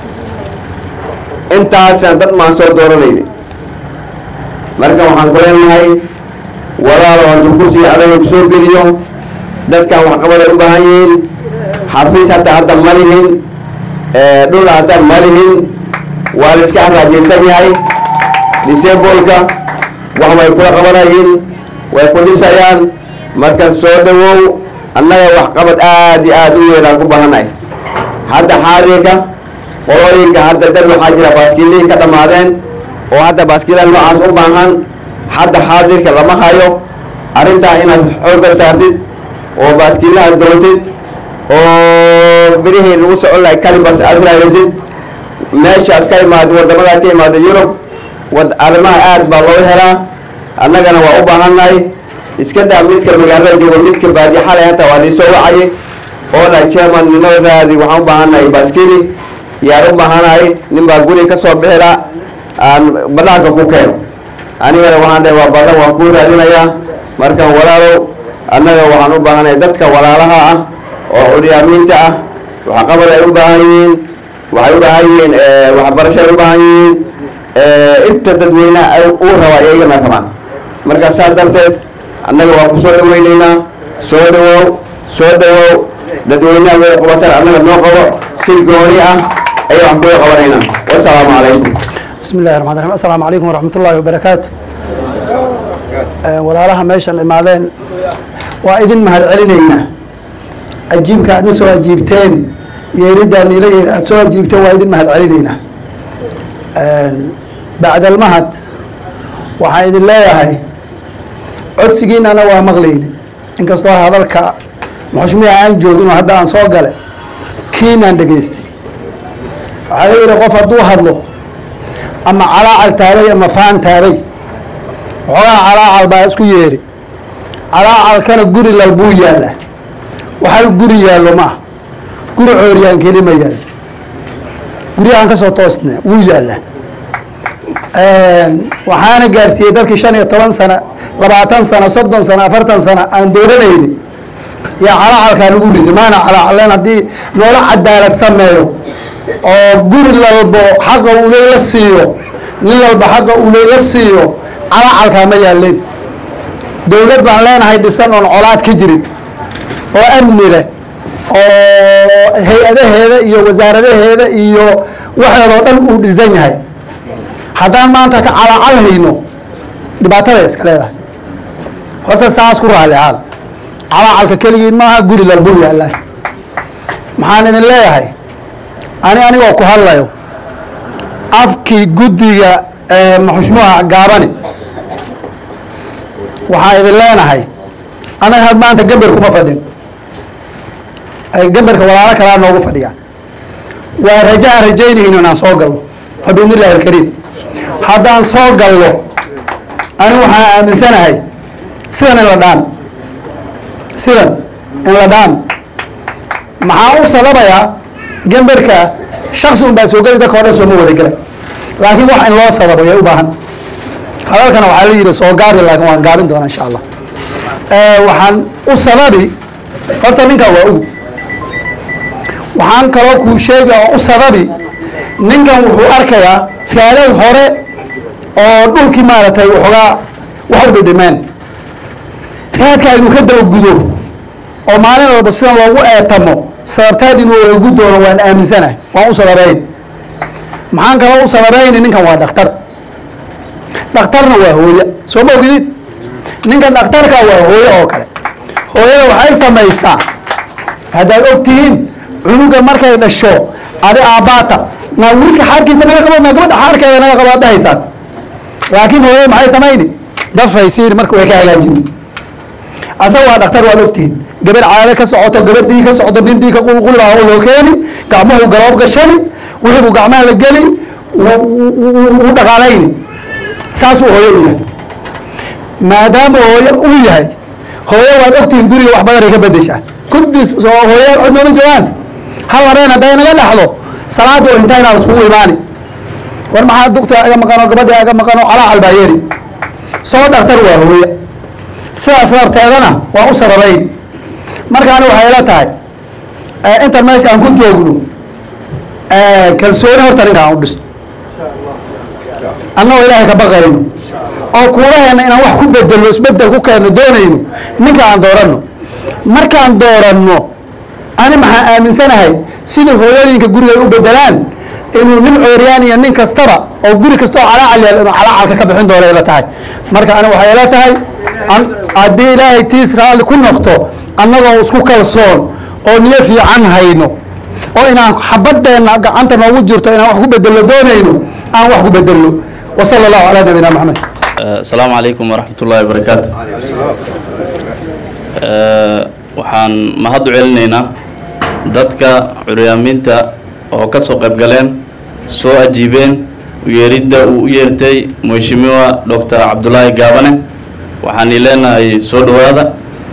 intaasaan dad maan soo dooranayni marka waxaan ku leenahay walaalo hadduu kursiga adaga ku soo geliyo dadkan waxqabaday u baahan yihiin xafiis hataa hadda ma lihin dhul hataa ma lihin waa la iska haraajaysan yahay disableka wax way kula qabanayiin way ku dhisayaan marka soo dhawow annaga waxqabad aada iyo aada u weynaan ku baahanahay hadda xaadirka qolooyinka hadda dad waxaa jira baaskiilihi ka dhammaadeen oo hadda baaskiilaha noocaas u baahan hadda xaadirka lama hayo arrintaa inaad xoogga saartid oo baaskiilaha doontid oo birihii lagu socon lahay kalibas aad raadaysid meeshaas ka imaada wadamadaa ka imaada yurub wad arrimaha aad baa loo helaa annagana waa u baahannahay iska daa midka magaalada joogo midka baadi xalay hata waa liisoo wacayay oo la chairman ninoo raadi waxaan u baahannahay baaskili yaan u baahanahay nin baa guri ka soo bixila aan banaanka ku keeno anigana waxaan dhahay waa badan waan kuu raadinayaa marka walaalow annaga waxaan u baahanahay dadka walaalaha ah oo curyaamiinta ah waxqabad ay u baahan yihiin waxay u baahan yihiin waxbarasho ay u baahan yihiin inta dadweynaha uu rabaa iyagana rabaan marka saa darteed annaga waa ku soo dhaweyneynaa soo dhawow soo dhawow dadweynaha way qabataan annaga noo qabo si gooni ah ayay wax kuga qabanaynaa wasalaamu calaykum بسم الله الرحمن الرحيم السلام عليكم ورحمة الله وبركاته walaalaha meeshan imaadeen waa idin mahad celinaynaa ajiibka aadna soo ajiibteen yeeriddaa niila yeer aad soo ajiibteen waa idin mahad celinaynaa bacdalmahad waxaan idin leeyahay codsigiinana waa maqlayna inkastoo hadalka muxushmiya aan joogin oo hadda aan soo gale kiinaan dhegaystay waxaa la yidhi qof hadduu hadlo ama calaacal taabay ama faan taabay waxoogaa calaacal baa isku yeedhi calaacalkana guri lal buu yaallaa waxal guri yaallo ma ah guri cooryaan keli ma yaallo guryahan ka soo toosne wuu yaallaa waxaana gaarsiiyey dadkii shan iyo toban sana labaatan sano soddon sano afartan sano aan dooranayni yaa calaacalkaa lagu ridi maana calaacaleen haddii noola cadaalad sameeyo oo guri lalbo xaqa ule la siiyo nin walba xaqa ule la siiyo calaacalkaa ma yaaleen dowlad baan leenahay dhisan oon colaad ka jirin oo amni leh oo hay-adaheeda iyo wasaaradaheeda iyo waxeedoo dhan uu dhisan yahay haddaan maanta ka calaacal hayno dhibaatada iska leedahay horta saas ku raali ahaada calaacalka keligiin maaha guri lalbuu yaallaa maxaan idin leeyahay ani anigoo ku hadlayo afkii guddiga maxushmuha gaabani waxaan idin leenahay anaga had maanta gamber kuma fadhin gamberka walaalo kalaa noogu fadhiyaan waa rajaan rajaynayno inaan soo galno fa biidnillahi alkariim haddaan soo galno ani waxaan aaminsanahay sidan in la dhaan sidan in la dhaan maxaa u sababayaa gamberka shaksi un baa soo geli dadka o dhan sooma wada gelay laakiin wax in loo sababo yay u baahan hadalkana waxaa la yidhi soo gaabi laakiin waan gaabin doonaa insha allah waxaan u sababi horta ninkan waa ugu waxaan kaloo kuu sheegi oo u sababi ninkan wuxuu arkayaa raadad hore oo dhulkii maaragtay waxoogaa wax u dhidhimeen raadkaa inuu ka dabagudo oo maalin walba sidan loogu eetamo sababtaad inuu wadagu doono waan aaminsanahay waan u sababayn maxaan kaloo u sababayni ninkan waa dhakhtar dhakhtarna waa hooye soo ma ogidid ninkan dhakhtarka waa hooye oo kale hooyada waxay samaysaa haddaad og tihiin cunuga markay dhasho adi aabbaata na wiilka xaarkiisa naga qabo na gabadha xaarkeeda naga qabo aad dhahaysaan laakiin hooyada maxay samayni dafaysiin marka way ka hagaajin asaga waa dhaktar waad ogtihiin gabar caado ka socoto gabar dhiig ka socoto nin dhiig ka qulqulibaa loo keeni gacmuhu galoob gashani wixii buu gacmaha la geli u dhaqaalayni saasuu hooyo u yahay maadaama hooyo uu yahay hooyo waad ogtihiin guriga wax badan ay ka bedeshaa kudbis hooyaan cod nooma joogaan hal habeen hadday naga dhaxdo salaada oo intaa inaan iskugu imaani war maxaa dugta aga maqano gabadhi aga maqano calaacal baa yeeri soo dhaktar waa hooye sidaas darteedana waa u sababayn markaani waxay la tahay intan meesha aan ku joogno kalsooni horta ninka aan u dhisto annagoo ilaahay ka baqayno oo kuulaheena inaan wax ku bedelno isbedel ku keenno doonayno ninka aan dooranno markaan dooranno ani maxaa aaminsanahay sida hooyooyinka guriga ay u bedelaan inuu nin cooryaan iyo nin kastaba oo guri kasta oo calaacal yaal inuu calaacalka ka bixin doono ila tahay marka ani waxay ila tahay haddii ilaahay tiis raalli ku noqto annagoo isku kalsoon oo niyo fiican hayno oo inaan xabadeenna gacanta noogu jirto inaan wax ku bedelno doonayno aan wax ku bedelno wa sala allahu calaa nabiyina maxamed asalaamu calaykum waraxmat ullaahi wabarakaatu waxaan mahad u celinaynaa dadka curyaamiinta oo ka soo qayb galeen soo ajiibeen uyeeridda uu u yeertay mheshimiwa doctor cabdulaahi gaabane waxaan i leenahay soo dhowaada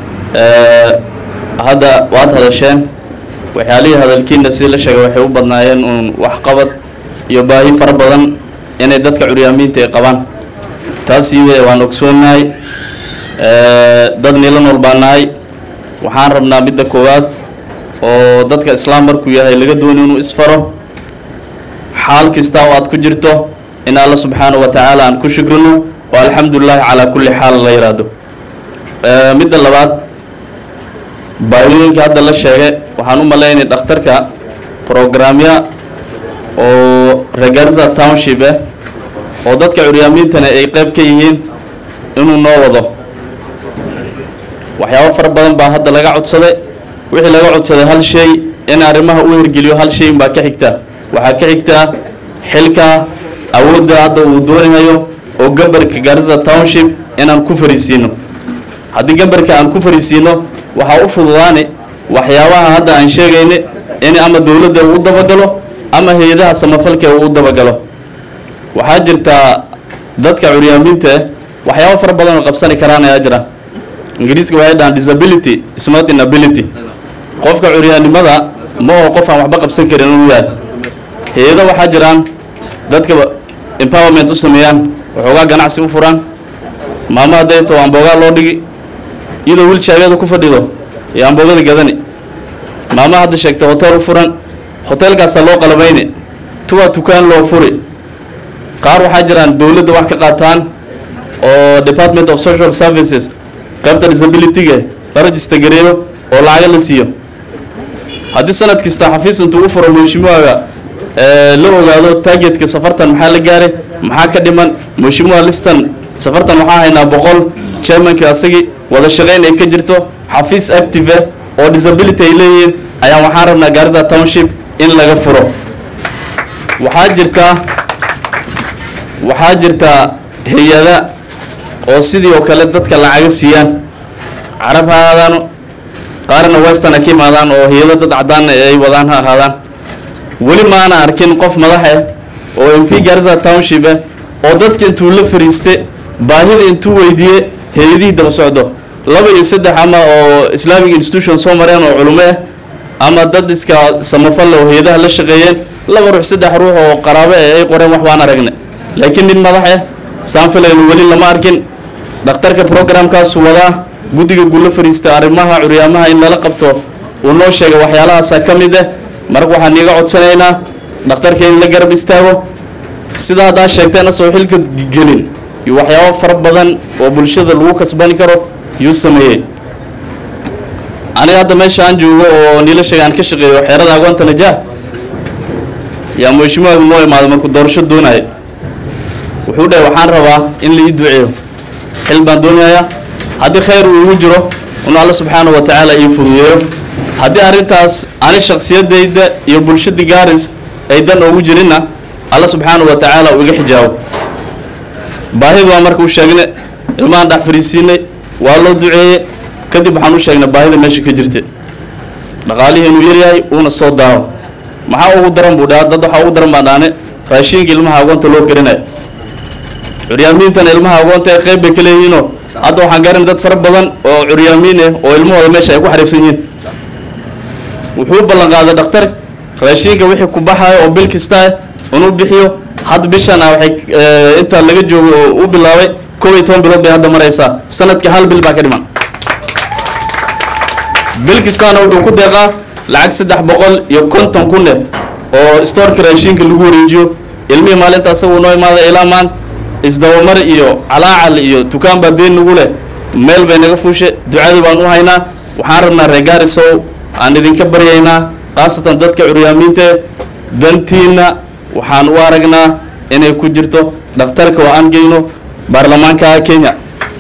hadda waad hadasheen waxyaalihii hadalkiina si la sheegay waxay u badnaayeen uun waxqabad iyo baahi fara badan inay dadka curyaamiinta ay qabaan taas iyada waan ogsoonahay dad nilan walbaan nahay waxaan rabnaa midda koowaad oo dadka islaam markuu yahay laga dooni inuu isfaro xaal kasta oo aad ku jirto in alla subxaanahu wa tacaala aan ku shukrino oo alxamdulilaahi calaa kulli xaal la yidhaahdo midda labaad baayooyinka hadda la sheegay waxaan u malaynay dhakhtarka programya oo regarza township ah oo dadka curyaamiintana ay qayb ka yihiin inuu noo wado waxyaabo fara badan baa hadda laga codsaday wixii laga codsaday hal shay in arrimaha u hirgeliyo hal shay baa ka xigta waxaa ka xigtaa xilka awoodda hadda uu doonayo oo gambarka garissa township inaan ku fariisiino haddii gambarka aan ku fariisiino waxaa u fududaani waxyaabaha hadda aan sheegayna in ama dowladda uu dabagalo ama hay-adaha samafalka uu u dabagalo waxaa jirtaa dadka curyaamiinta ah waxyaabo fara badan oo qabsani karaan ayaa jira ingiriiska waxay dhahaan disability is not inability qofka curyaannimada ma oo qof aan waxba qabsan karin inuu yahay hay-ado waxaa jiraan dadka empowerment u sameeyaan waxoogaa ganacsi u furaan maamo hadday too amboogaa loo dhigi iyadoo wilshaageeda ku fadhido iyo amboogada gadani maamo hadda sheegta hotel u furan hotelkaasaa loo qalabayni tuwaa tukaan loo furi qaar waxaa jiraan dowladda wax ka qaataan oo department of social services qaybta disabilityga la rajista gareeyo oo lacaga la siiyo haddii sanad kasta xafiis intuu u furo mheshimiwaga la ogaado targetka safartan maxaa la gaaray maxaa ka dhiman mheshimiwa listan safartan waxaa haynaa boqol chairmanka asagii wada shaqayn ay ka jirto xafiis active oo disability ay leeyihiin ayaa waxaan rabnaa garissa township in laga furo waxaa jirtaa waxaa jirtaa hay-ada oo sidii oo kale dadka lacaga siiyaan carab ha ahaadaano qaarna western ha ka imaadaan oo hay-ado dad caddaanna ay wadaan ha ahaadaan weli maana arkin qof madax ah oo m p garissa township ah oo dadka intuu la fariiste baahida intuu weydiiye hay-adihii daba socdo laba iyo saddex ama oo islamic institution soo mareen oo culumo ah ama dad iska samafalle oo hay-adaha la shaqeeyeen laba ruux saddex ruux oo qaraabo ah ay qoreen wax baan aragnay laakiin nin madax ah saanfilaynu weli lama arkin dhakhtarka programkaasu wadaa guddiga guula fariista arrimaha curyaamaha in lala qabto uu noo sheegay waxyaalahaasaa ka mid ah marka waxaan iiga codsanaynaa dhakhtarka in la garab istaago sida haddaa sheegteena soo xilka gelin iyo waxyaabo fara badan oo bulshada lagu kasbani karo yuu sameeyey aniga hadda meesha aan joogo oo niila sheega aan ka shaqeeyo xeerada agoonta najaah yaa mheshimiwaadu noo imaaday markuu doorasho doonaya wuxuu dhahay waxaan rabaa in la ii duceeyo xil baan doonayaa haddii khayr uu igu jiro inuu alla subxaanahu wa tacaala ii fududeeyo haddii arrintaas ani shaksiyadayda iyo bulshadii gaaris ay dan oogu jirinna alla subxaanahu wa tacaala uu iga xijaabo baahidu waa marka u sheegnay ilmahan dhex fariisiinay waa loo duceeyey kadib waxaan u sheegnay baahida meesha ka jirta dhaqaalihii inuu yaryahay uuna soo daawo maxaa ugu daran buu dhaha dad waxaa ugu daran baan dhaane raashiinka ilmaha agoonta loo karinayo curyaamiintan ilmaha agoonta ee qayb bay ka leeyihiinoo hadda waxaan garanay dad fara badan oo curyaamiin ah oo ilmahooda meesha ay ku xariisan yihiin wuxuu ballan qaaday dhakhtar raashiinka wixii ku baxayo oo bil kasta ah inuu bixiyo hadda bishan ah waxay eh, inta laga joogo oo u bilaabay kow iyo toban bilood bay hadda maraysaa sanadkii hal bil baa ka dhiman bil kastaana wuxuu ku deeqaa lacag saddex boqol iyo konton kun eh oo stoorka raashiinka lagu wareejiyo ilmihii maalinta asaguu noo imaada ilaa maan isdabamar iyo calaacal iyo dukaan baa deen nagu leh meel bay naga fuushe ducadii baan u haynaa waxaan rabnaa reer gaarisow aan idinka baryaynaa khaasatan dadka curyaamiinta eh, dantiina waxaan u aragnaa inay ku jirto dhakhtarka oo aan geyno baarlamaanka kenya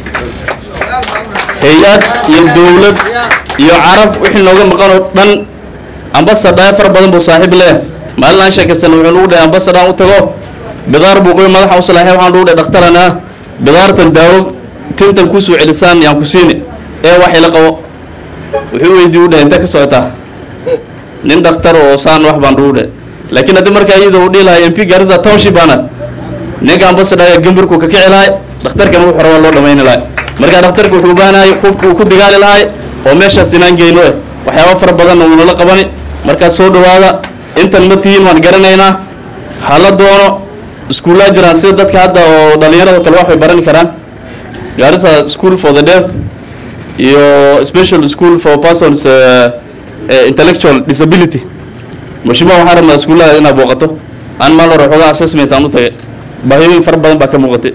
hay-ad iyo dowlad iyo carab wixii nooga maqan oo dhan ambasadhaa fara badan buu saaxiib leh maalin aan sheekaysana wuxuu nagu dhahay ambasadaan u tago bidaar buu qoy madaxa u salaaxay waxaan nagu dhahay dhakhtarana bidaartan daawo tintan kusoo celisaan yaan ku siini ee wax ila qabo wuxuu weydii u dhahay intee ka socotaa nin dhakhtar oo saan wax baan nagu dhahay laakiin haddii markaa iyada uu dhihi lahay m p garissa township baana ninka ambasadhaa ayaa gambarku ka kici lahay dhakhtarkan wuxuu rabaa loo dhamayni lahay marka dhakhtarka wuxuu u baahanayay qubka uu ku digaali lahay oo meeshaas inaan geyno eh waxyaaba fara badanna wuu nala qabani markaa soo dhawaada intan ma tihiin waan garanaynaa hala doono iskuullaa jiraan sida dadka hadda oo dhalinyarado kale wax bay barani karaan garissa school for the deaf iyo special school for persons uh, uh, intellectual disability mashima waxaan rabnaa iskuullaha inaad booqato aan maal hore xoogaa assessment aan u tagay baahiyooyin fara badan baa ka muuqatay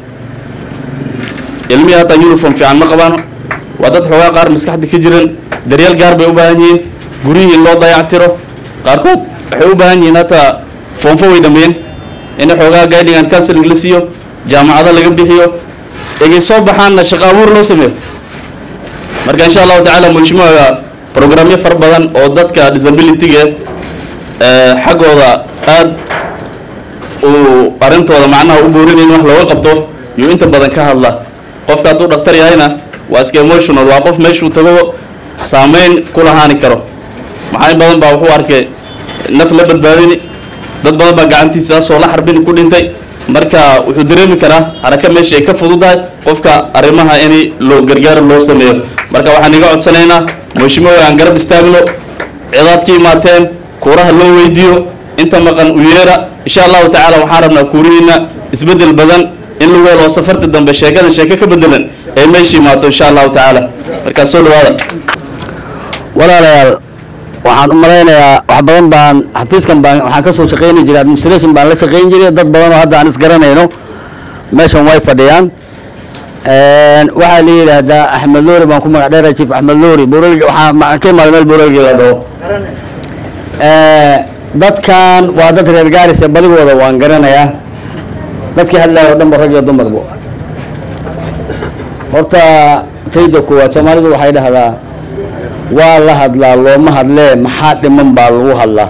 ilmihii hataa uniform fiican ma qabaano waa dad xoogaa qaar maskaxda ka jiran daryeel gaar bay u baahan yihiin guryihii in loo dayactiro qaarkood waxay u baahan yihiin hataa foonfo way dhameeyeen in xoogaa guiding and counseling la siiyo jaamacado laga bixiyo egay soo baxaanna shaqo abuur loo sameeyo marka insha allahu tacaala mashmuuca programyo fara badan oo dadka disabilityga eh, xaggooda aad uu arrintooda macnaha u boorinayn wax looga qabto yuu inta badan ka hadla qofka hadduu dhakhtar yahayna waa iska emotional waa qof meeshuu tago saameyn ku lahaani karo maxaa in badan baa wuxuu arkay naf la badbaadini dad badan baa gacantiisa soo la xarbini ku dhintay marka wuxuu dareemi karaa haraka meesha ay ka fududahay qofka arrimaha in loo gargaar loo sameeyo marka waxaan iga codsanaynaa mashimoy aan garab istaagno cidaad ka imaateen kuuraha loo weydiiyo inta maqan u yeera insha allahu tacaala waxaan rabnaa kuurihiina isbedel badan in lagu helo oo safarta dambe sheekadan sheeko ka bedelan ee meesha imaato insha allahu tacaala markaa soo dhawaada walaalayaal waxaan u malaynayaa wax badan baan xafiiskan baan waxaan ka soo shaqayni jiray administration baan la shaqayn jiray dad badan oo hadda aan isgaranayno meeshan way fadhiyaan waxaa la yidhaahdaa axmed loori baan ku magac dheera chief axmed loori buralgi waxaa ma- ka imaaday meel buralgi la dhaho dadkan waa dad reer gaarisa badigooda waan garanayaa dadkii hadlaya oo dhan ba rag iyo dumarba horta tayda koowaad soomaalidu waxay dhahdaa waa la hadlaa looma hadlee maxaa dhiman baa lagu hadlaa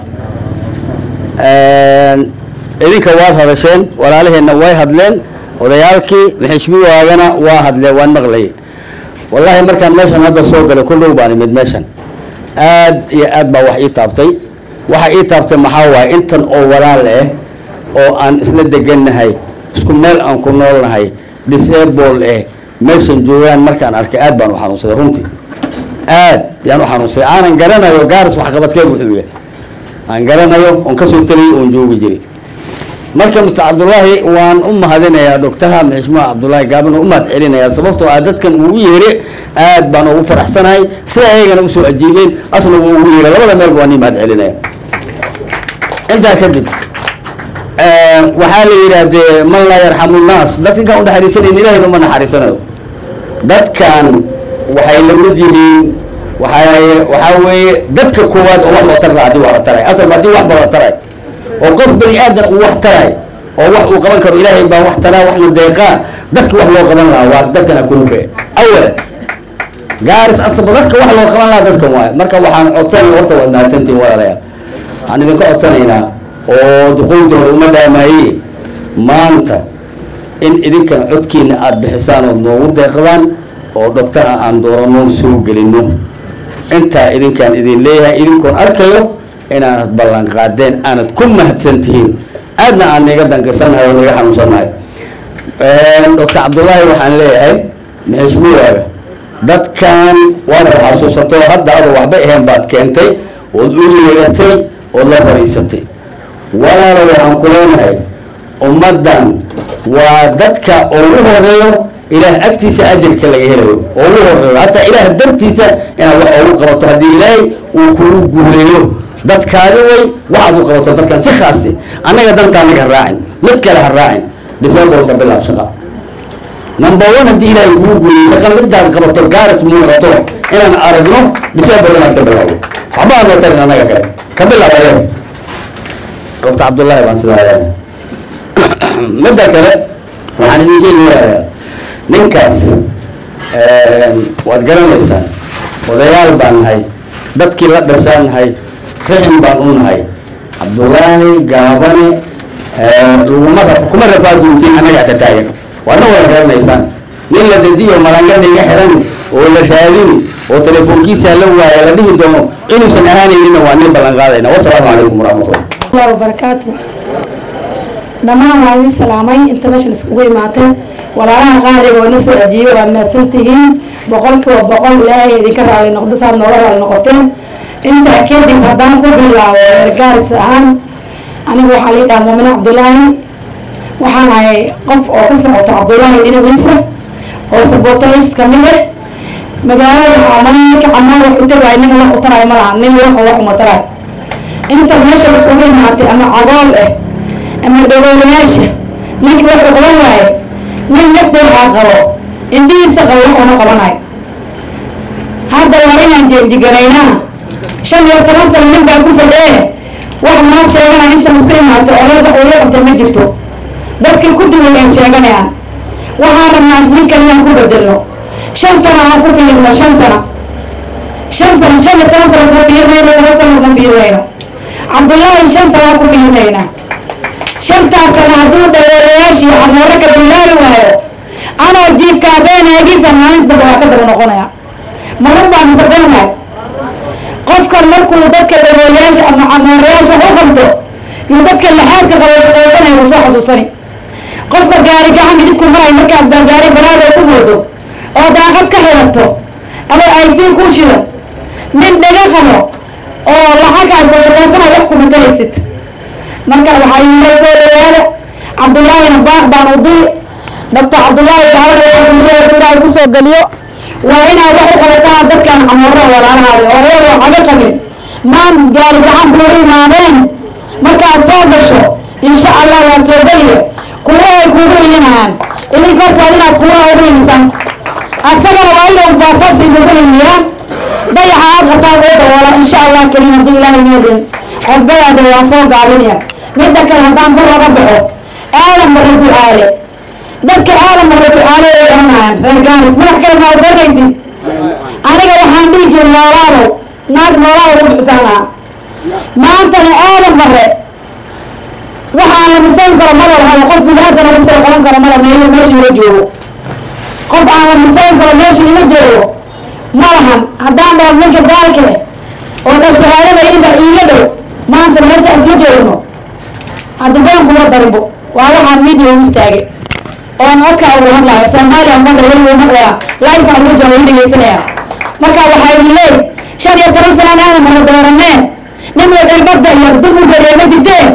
idinka waad hadasheen walaalaheenna way hadleen odayaalkii maxishmiwaagana waa hadleen waan maqlayay wallaahi markaan meeshan hadda soo galay ku dhow baan imid meeshan aad iyo aad baa wax ii taabtay waxa ii taabtay maxaa waaye intan oo walaal ah oo aan isla degannahay isku meel aan ku noolnahay disable eh meeshan joogaan markaan arkay aad baan u xanuunsaday runtii aad yaan u xanuunsaday aanan garanayo gaaris waxqabadkeed wuxuu yahay aan garanayo oon kasoo teliyay oon joogi jiray marka mr cabdullaahi waan u mahadinayaa doctaha maxishmuha cabdullaahi gaaban u mahad celinayaa sababtoo ah dadkan uu yeedhe aad baan ugu faraxsanahay sida ayagana usoo ajiibeen asna wuu ugu yeedhay labada meelba waan ii mahad celinaya intaa kadib waxaa la yidhaahdee man laa yarxamu nnaas dadkan kaan unaxariisanayn ilahayna uma naxariisanayo dadkan waxay la mid yihiin waxay waxaa weeye dadka koowaad oo wax loo tar lahaa haddii wax la taray asalba haddii wax ba la taray oo qof bani aadan uu wax taray oo wax uu qaban karo ilaahay baa wax taraa waxna deeqaa dadka wax loo qaban lahaa waa dadkana kunuke awala gaaris asaba dadka wax loo qaban lahaa dadkan waaye marka waxaan codsanaya horta waad mahadsantihin walaalayaal waxaan idinka codsanaynaa oo duqowda hore uma dhaamaaye maanta in idinkana codkiina aada bixisaan ood noogu deeqdaan oo dhogtaha aan doorano soo gelino intaa idinkaan idin leeyahay idinkoon arkayo inaanad ballan qaadeen aanad ku mahadsan tihiin aadna aan niga danqisanahay oo niga xanuunsannahay doctor cabdullaahi waxaan leeyahay maxismuwaaga dadkan waanad xasuusatay oo hadda adu waxba ahayn baad keentay ood u yeegatay ood la fadhiisatay walaalo waxaan ku leenahay ummaddan waa dadka ugu horeeyo ilaah agtiisa ajirka laga helayo oo ugu horeeyo hataa ilaah dartiisa inaad wax ugu qabato haddii ilaahay uu kugu guuleeyo dadkaadi way waxaad u qabato dadkan si khaasi annaga danta anaga ha raacin mid kale ha raacin decemberka bilaab shaqa number one haddii ilaahay kugu guuleeyo shaqa midaad qabato gaaris muuqato inaan aragno december inaad ka bilaabo waxba aan tarin annaga kale ka bilaab ayaga doctor cabdullaahi baan sidaa leeyahay midda kale waxaan idin sheegayaa ninkaas waad garanaysaan odayaal baan nahay dadkii la dhashaan nahay rixim baan u nahay cabdullaahi gaabane laguma raf- kuma rafaaduuntiin annagaa ta taagan waadna wada garanaysaan nin la dadiyo malangana iga xiran oo la raadini oo telefoonkiisa la waaya la dhihi doono inuusan ahaanaynina waa nin ballan qaadayna wasalaamu calaykum waraxmatullah الله وبركاته dhammaan waa idin salaamay inta meeshan iskugu imaatay walaalaha qaaliga oo na soo ajiiyey waa mahadsan tihiin boqolkiiba boqol ilaahay idinka raali noqdo saad nooga raali noqoteen intaa kadib haddaan ku bilaabo reergaaris ahaan anigu waxaa lii dhaha muumine cabdulaahi waxaan ahay qof oo ka socoto cabdulaahi dhinaciisa oo sabotage kamid ah magaalada waxaa maray ninka camaan wax u tagaay nin wax u taraay ma laha nin wax wax uma taraay inta meesha iskugu imaatay ama cagool ah ama dhagoolayaasha ninkii wuxuu qaban waaye nin lafdeedaa qabo indhihiisa qabo wax una qabanayo hadda waa inaan jeenjigaraynaa shan iyo toban sano nin baa ku fadhee wax maad sheeganaya intan isku imaatay oo laba uu la qabtay ma jirto dadkii ku duwayaan sheeganayaan waxaan rabnaa ninkan inaan ku bedelno shan sano aan ku fiirno shan sano shan sano shan iyo toban sano kuma fiirnayno toban sano kuma fiirnayno cabdullaahi shan sano aan ku fiirnaynaa shantaas sano hadduu dhaweelayaashii camoore ka bilaabi waayo anoo jiifka haddeen eegisa maalin damba waa ka daba noqonaya marun baan isabelnahay qofkan markuu dadka dhaweelayaasha ama camooreyaasha wax u qabto iyo dadka laxaadka qabo shaqaysanaya uu soo xasuusani qofka gaari gacan mididku maray markaad baa gaari baraada ku moodo oo daaqad ka xirato ama aysiin kuu shido nin dhaga qabo oo lacagaas oo shaqaysanaya wax kuma taraysid marka waxaa iila soo dhawaada cabdullaahina baaq baan u diri doctor cabdullaahi gaalada bulshada ilaahay kusoo geliyo waa inaad wax u qabataan dadkan camoora walaalahaada oo reer waxaga qabin maan gaari gacan buu imaadeen markaad soo gasho insha allah waad soo geliyo kuwa ay kugu ilinayaan idinka hortaad inaad kuwa ugu ilisaan asagana waa inuu baasaas inugu iliyaa dayaxa aad qabtaan oo dawoola insha allah kelin haddii ilaahay meedin codgadaada waa soo gaabinaya midda kale haddaan kor laga baxo aadan marre ducaale dadka aadan marre ducaale ay garanayaan reer gaaris madax kale maa garanaysid aniga waxaan dhihi jiray noolaalow naag noolaalow ku bixisaan lahaa maantana aadan marre waxaan la misayn karo ma lahado qof biniaadana ku soo qaban karo mala meeyo meesha ila joogo qof aan la misayn karo meesha ila joogo ma lahan haddaan dhaho ninka gaalke oo dhashahaadada inba iiga dhow maanta meesha isla joogno hadda been kuma darinbo waa waxaan media u istaagay oon codka ugu hadlayo soomaaliya umada weli uu maqlaya life aan uga joogo dhegeysanaya marka waxaa idin leey shan iyo toban sanaan aadan mara dooranee nin wadarbada iyo dumur bareema jirtee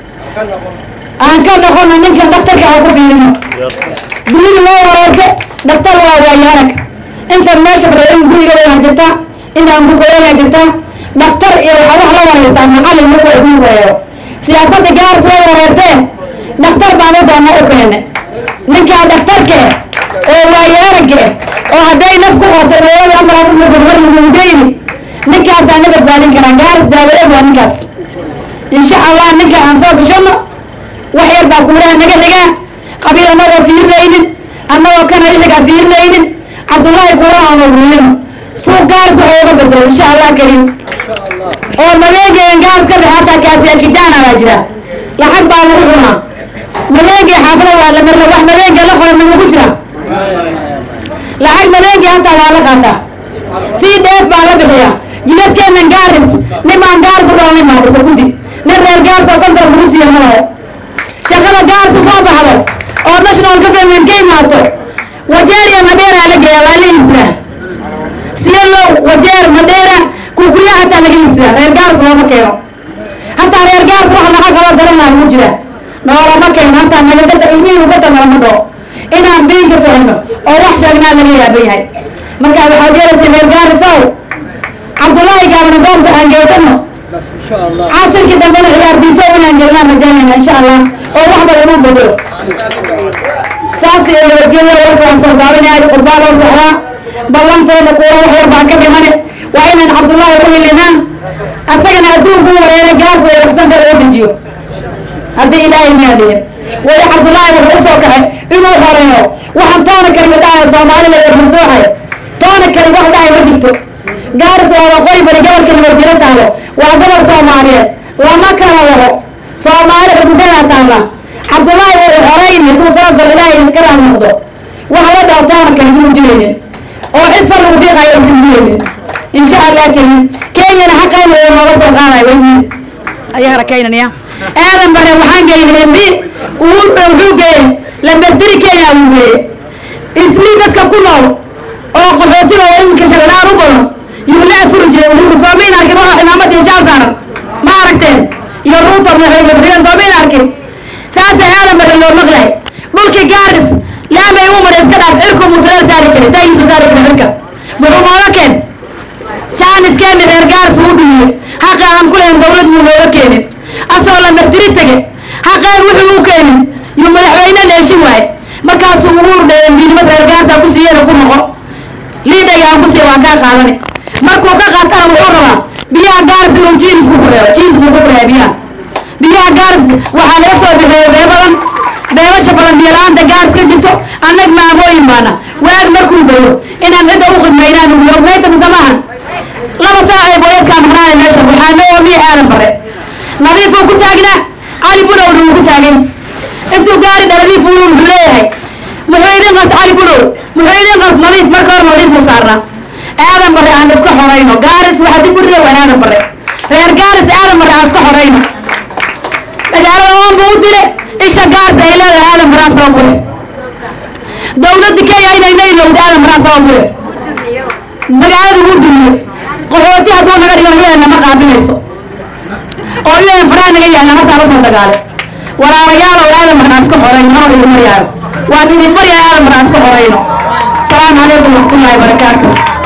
aan ka noqono ninkan dhakhtarka aan ku fiirino dunida loo wareerte dhakhtar waa waayaarag intan meesha fadhiya in guriga waa jirta inaan gurkoyaa jirta dhakhtar iyo waxaa wax la wareystaa macallin markuu idin wareero siyaasadda gaaris way wareerteen dhakhtar baan u doona u keene ninkaa dhakhtarke oo waayaarage oo hadday naf ku qoto dhoolada ambalaas marmar lagugeyni ninkaasaa na badbaadin karaa gaaris daawadeed waa ninkaas insha allah ninka aan soo gashano wax yar baa kuuraha naga xigaa qabiil annagoo fiirinaynin annagoo kana xigaa fiirinaynin cabdullaahi kuuraha aan ogulino suuq gaaris wax ooga bedelo insha allah kariim oo madeegeen gaaris ka dhex hataa kaasi akidaana baa jira lacag baa lagu cunaa madeegee xaafada waa la marla wax madeegee la qoran nagu jira lacag madeegee baa la qaataa sii dheef baa la bixiyaa jidadkeennan gaaris nin baan gaaris u dhaho nin baan dhisa guddi nin reer gaaris oo kontar lagu siiyo ma laho shaqada gaaris u soo baxdo oo national government ka imaato wajeer iyo madeera la geeya waa la iibsadaa siyalow wajeer madeera kukuya hataa laga iibsadaa reer gaaris looma keeno hataa reer gaaris wax naqa kaloo garanaa lagu jira noolama keeno hataa nagagata ilmihii ugata nalama dhoo inaan biinka fahno oo wax sheegnaa laga yaaban yahay marka waxaad yeelaysa reer gaarisow cabdullaahi gaabana goobta aan geysano casirkii dambena ciyaardiiso inaan gelnaan rajaynayna insha allah oo wax badan u bedelo saas iyo nabadgelyo warka waan soo gaabinahay qurbaa loo socdaa ballanteena kuwa wax yar baa ka dhimane waa inaan cabdullaahi u hilinaa asagana adduunku wareeray gaas way waxsanta loo dejiyo haddii ilaahay maadiye weli cabdullaahi wuxuu usoo kaxay inuu horeeyo waxaan toona karin dhahay soomaalida eebursoohay toona karin wax dhahay ma jirto gaaris waa waqooyi bari gobolka nabadgelo taalo waa gobol soomaaliyeed lama kala wado soomaali xuduudadaa taalla cabdullaahi wuxuu horeyn hadduu soo galo ilaahay ka raal noqdo wax la dhaho toona karin inuu jiraynin oo cid far lagu fiiqayo aysan jiraynin insha allah karin kenyana xaqayna uu nooga soo qaadayo wayii ayaa harakaynanaya aadan bare waxaan geynay mb wuxuu geeyey lamberdiri kenya uu geeyey isli dadka ku nool oo qaxootiga oo iminka shabeelaan u badan yuu la afuri jiray wuxuu soomayn arkin waxa cimaamad iyo jaal saaran ma aragteen iyo ruuto madaxweyne soomayn arkin saasa aadan bare loo maqlay dhulkii gaaris laamay u maray iska dhaaf cirku mutuleel saari kari taagiisu saari kari cirka muxuu nooga keen jaaniskeeni reer gaaris wuu dhumiyey xaqa aan ku lahayn dowlad muu nooga keenin asagoo la martiri tege xaqeen wuxuu u keenin yuu madaxweyne leeshin waaye markaasuu ugu urdheeyay miidnimad reer gaarsa ku siiyana ku noqo liidhaga aan ku siiya waan kaa qaadani markuu ka qaatana wuxuu rabaa biyaha gaaris inuu jiins ku fureeyo jiins buu ku fureeya biyaha biyaha gaaris waxaa laga soo bixiyey bee badan beebasha badan biyala-aanta gaaris ka jirto annag maamooyin baana waag markuu bayo inaan cidda u khidmaynaan ugu ognayta mise maahan laba saac ee booyadkaa maqnaanay meesha waxaa noo oomiye aadan bare nadiifuu ku taagnaa cali bunow wuu ku taagay intuu gaari dhaladiif uu wuxuu leeyahay muxuu idin qabta cali bunow muxuu idin qabta nadiif marka hore nadiifuu saarnaa aadan bare aan iska xorayno gaaris waxa dib u riday waan aadan bare reer gaaris aadan bare aan iska xorayno magaalada oon buu u dile isha gaaris ay leedahay aadan bare aan sabab u leh dowladda kenya inay naylowda aadan bare aan sabab u leh magaalada wuu dumiye qaxooti hadduu naga dhigo iyadana ma qaabilayso oo iyadan faraha naga yahay nama saala soo dagaale walaalayaal oo aadan marnaa iska xorayno mana idin maryaayo waan idin maryaa aadan marnaa iska xorayno asalaamu calaykum waraxmatullaahi wabarakaatu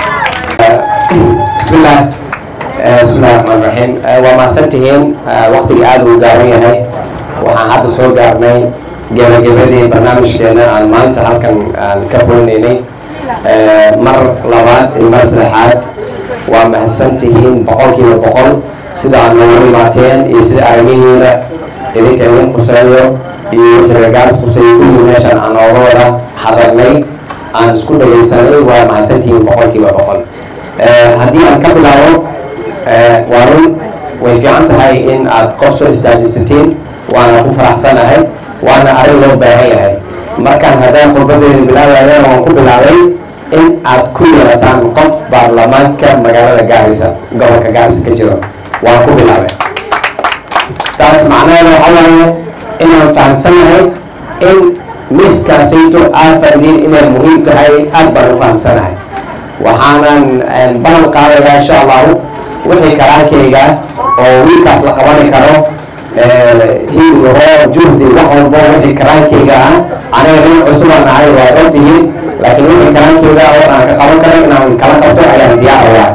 بسم الله بسم الله الرحمن الرحيم waa mahadsantihiin waqtiga aada uu gaaban yahay waxaan hadda soo gaarnay gebagabadii barnaamijkeena aan maanta halkan aan ka fulinaynay mar labaad iyo mar saddexaad waa mahadsantihiin boqolkiiba boqol sida aad noogu imaateen iyo sida arrimihiina idinka idin quseeyo iyo wixii reegaaris quseeyo kulli meeshaan aan nooga wada hadalnay aan isku dhagaysanay waa mahadsantihiin boqolkiiba boqol haddii aan ka bilaabo waa run way fiican tahay in aad qof soo istaajisatiin waana ku faraxsanahay waana arrin loo baahan yahay markaan haddaan khudbadeeda bilaabayana waan ku bilaabay in aad ku yeelataan qof baarlamaanka magaalada gaarisa gobolka gaarisa ka jiro waan ku bilaabay taas macnaheeda waxa waaye inaan fahamsanahay in miiskaasayto aad faa'iideyn inay muhiim tahay aad baan u fahamsanahay waxaanan ballan qaadayaa insha allahu wixii karaankayga oo wiilkaas la qabani karo hidro juhdi wax walbo wixii karaankayga ah aniga nin cusubaan ahay waa ogtihiin laakiin wixii karaankayga oo aan ka qaban karo inaan kala qabto ayaan diyaar ayaa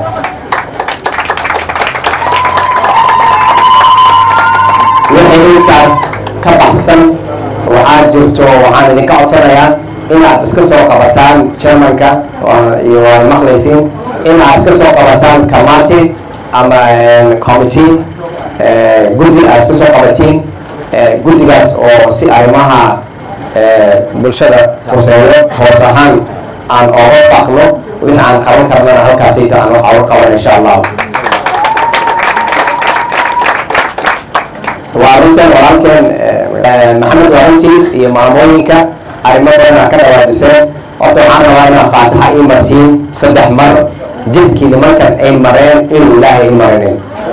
wixii intaas ka baxsan waxaa jirto waxaan idinka codsanayaa in aad iska soo qabataan chairmanka iyo waad maqlaysiin in aad iska soo qabataan committee ama committee guddi aad iska soo qabatiin guddigaas oo si arrimaha bulshada quseeyo hoos ahaan aan ooga faaqno wixii aan qaban karnana halkaasayta aan waxa uga qaban insha allah waa runtan walaalkeen maxamed waa runtiis iyo maamooyinka arrimo badan aa ka dhawaajiseen horta waxaan rabaa inaa faataxa ii martiin saddex mar jidkii nimankan ay mareen inuu ilaahay ii marinin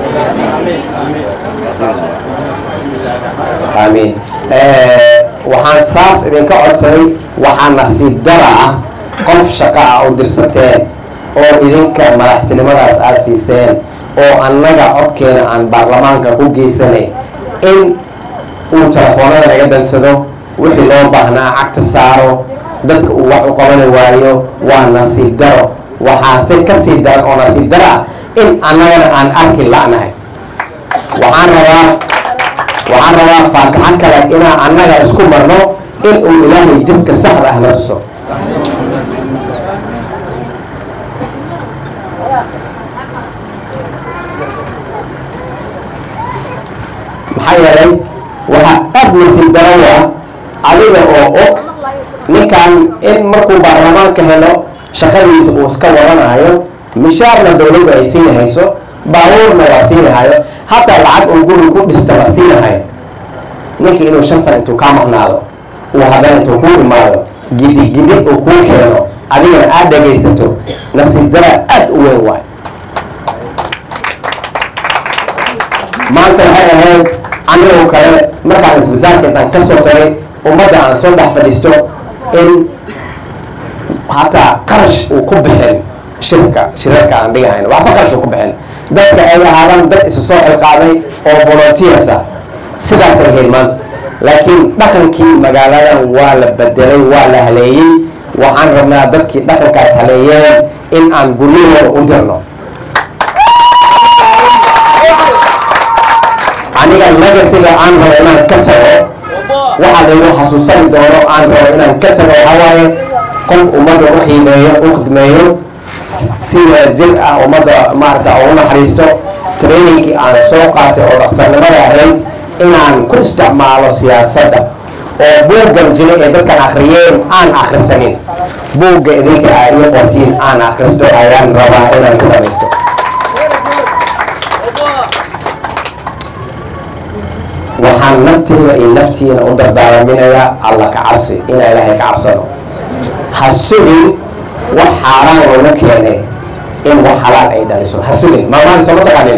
aamiin waxaan saas idinka codsaday waxaa nasiib dara ah qof shaqa ah u dirsateen oo idinka madaxtinimadaas aad siiseen oo annaga codkeena aan baarlamaanka ku geysanay in uu telefoonada naga dalsado wixii loo baahnaa cagta saaro dadka uu wax u qabani waayo waa nasiib daro waxaase ka sii daran oo nasiib daro ah in annagana aan arki la'nahay waxaan rabaa waxaan rabaa faataxo kale inaan annaga isku marno in uu ilaahay jidka saxda ah na tuso maxaa yeelay waxaa aad nasiib daro ah adiga oo og ninkan in markuu baarlamaanka helo shaqadiisa uu iska wadanayo mishaarna dowladdu ay siinahayso baabuurna waa siinahayo hataa lacag uu guri ku dhista la siinahayo ninkii inuu shan sana intuu kaa maqnaado uu haddana intuu kuu imaado gidi gidi uu kuu keeno adigana aad dhegaysato nasiib dara aad u weyn waay maanta waxay ahayd anigoo kale markaan isbitaalka intaan ka soo tagay ummadda aan soo dhex fadhiisto in hataa qarash uu ku bixin shirka shirarka aan dhigahayno waxba qarash uu ku bixin dadka ay ahaadaan dad isa soo xilqaaday oo volunteers ah sidaasay ahayd maanta laakiin dhaqankii magaaladan waa la bedelay waa la haleeyey waxaan rabnaa dadkii dhaqankaas haleeyeen in aan guryahooda u dirno aniga legasiga aan rabo inaan ka tago waxaa laygu xasuusani doono aan rabo inaan ka tago waxaa waaye qof ummadda u qiimeeyo u khidmeeyo si jir ah ummadda maarata ugu naxariisto trainingkii aan soo qaatay oo dhakhtarnimada ahayd inaan ku isticmaalo siyaasadda oo buuggan jira ee dadkan akhriyeen aan akhrisanin buugga idinka aa ii qortiin aan akhristo ayaan rabaa inaan ku dhamaysto waxaan nafteeda iyo naftiina u dardaaраminayaa alla ka cabsi inaa ilaahay ka cabsano ha sugin wax xaaraan loogu keenay in wax xalaal ay dhaliso ha sugin maamaali sooma taqaanino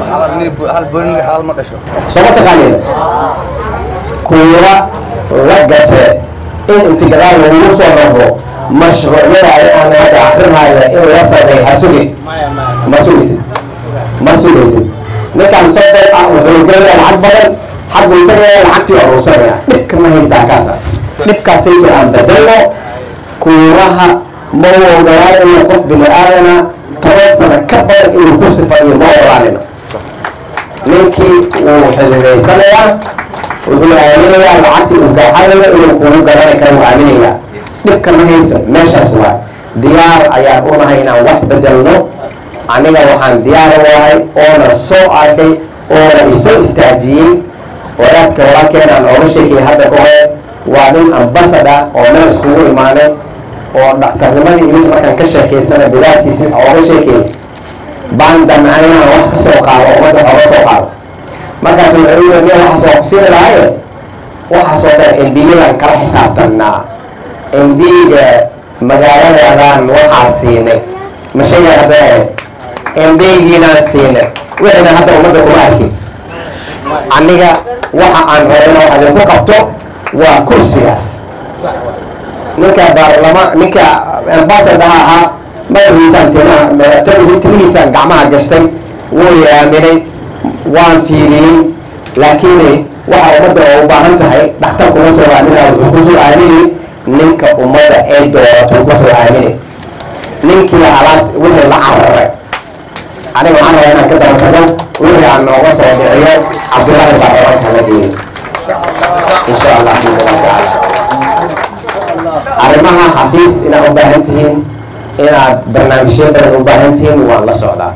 sooma taqaanino kuura la gate in inti gadaal lagugu soo raro mashruucyada ay aan hadda akrinaya in la sameey ha sugin ma sugaysid ma sugaysid ninkaan soo dee ah wuxuu gelaya lacag badan xaggu tagaya lacagtii waa ruursanaya dhibka ma haystaa kaasa dhibkaasayto aan bedelno kuuraha ma u ogolaanayno qof bini aadana toban sano ka badan inuu ku sifaiyo ma ogolaanayno ninkii wuu xilidaysanayaa wuxuu aaminayaa lacagtii uu gaaxanayo inuu kugu garani karo wuu aaminayaa dhibka ma haysto meeshaas waa diyaar ayaan u nahay inaan wax bedelno aniga waxaan diyaar u ahay oona soo arkay oona isoo istaajiyey wadaadka walaalkeena aan ooga sheekayay hadda ka hore waa nin ambasada oo meel iskugu imaanay oo dhakhtarnimadii iyo wixii markaan ka sheekaysana bidaartiis wix ooga sheekayay baan damcay inaan wax ka soo qaado ummadda ooga soo qaado markaas wuxuu yiri nin waxaas waa ku siini lahaye waxaasoo kale embiyadan kala xisaabtanaa embiga magaaladadan waxaa siinay ma sheegaa hadda embigiinaan siinay wixina hadda ummadda kuma arkin aniga waxa aan rabana wax idinku qabto waa kursigaas ninka baarlama ninka ambasadaha ahaa madaxiisaan timaha timihiisaan gacmaha gashtay wuu yaaminay waan fiiriyey laakiin waxa ummadda oo u baahan tahay dhakhtar kuma soo aaminayo wuxuu kusoo aamini ninka ummadda ay doorato kusoo aamini ninkii alaabta wixii la cararay aniga waxaan rabaa inaan ka daba tago wixii aan nooga soo dhiciyo cabdullaahi baarlamaanka la geeyo insha allah biidnillah tacaala arrimaha xafiis inaad u baahan tihiin inaad barnaamijyo badan u baahan tihiin waan la socdaa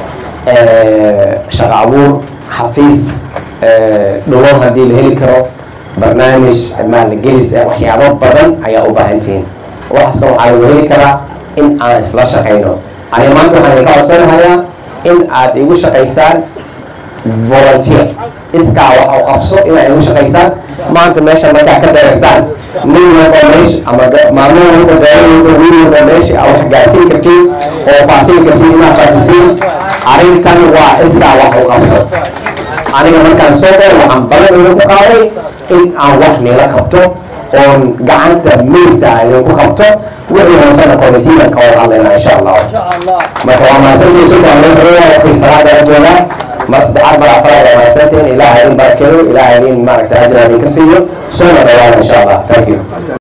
shaqo abuur xafiis dhowr haddii la heli karo barnaamij maalgelis waxyaabo badan ayaa u baahan tihiin waxaasna waxaa lagu heli karaa in aan isla shaqayno aniga maanta waxaan idinka codsanahayaa in aad igu shaqaysaan volunteer iskaa wax u qabso inay ugu shaqaysaan maanta meesha markaa ka dareertaan nin walba meesha ama maalmo walba gaari walba wiil walba meesha aa wax gaarsiin kartiin oo faafin kartiin inaad faafisiin arrintan waa iskaa wax u qabso aniga markaan soo galo waxaan balan idinku qaaday in aan wax nila qabto oon gacanta meydta aan idinku qabto wixii hoosena committeegan ka wada hadlayna insha allah marka waa mahadsantihiin shukran loo xiriira waqtiga salaada la joogaa mar saddexaad mar afaraad waa mahadsantihiin ilaaha idin barakeeyo ilaaha idin maaragta ajra idinka siiyo soona dhawaana insha allah thank you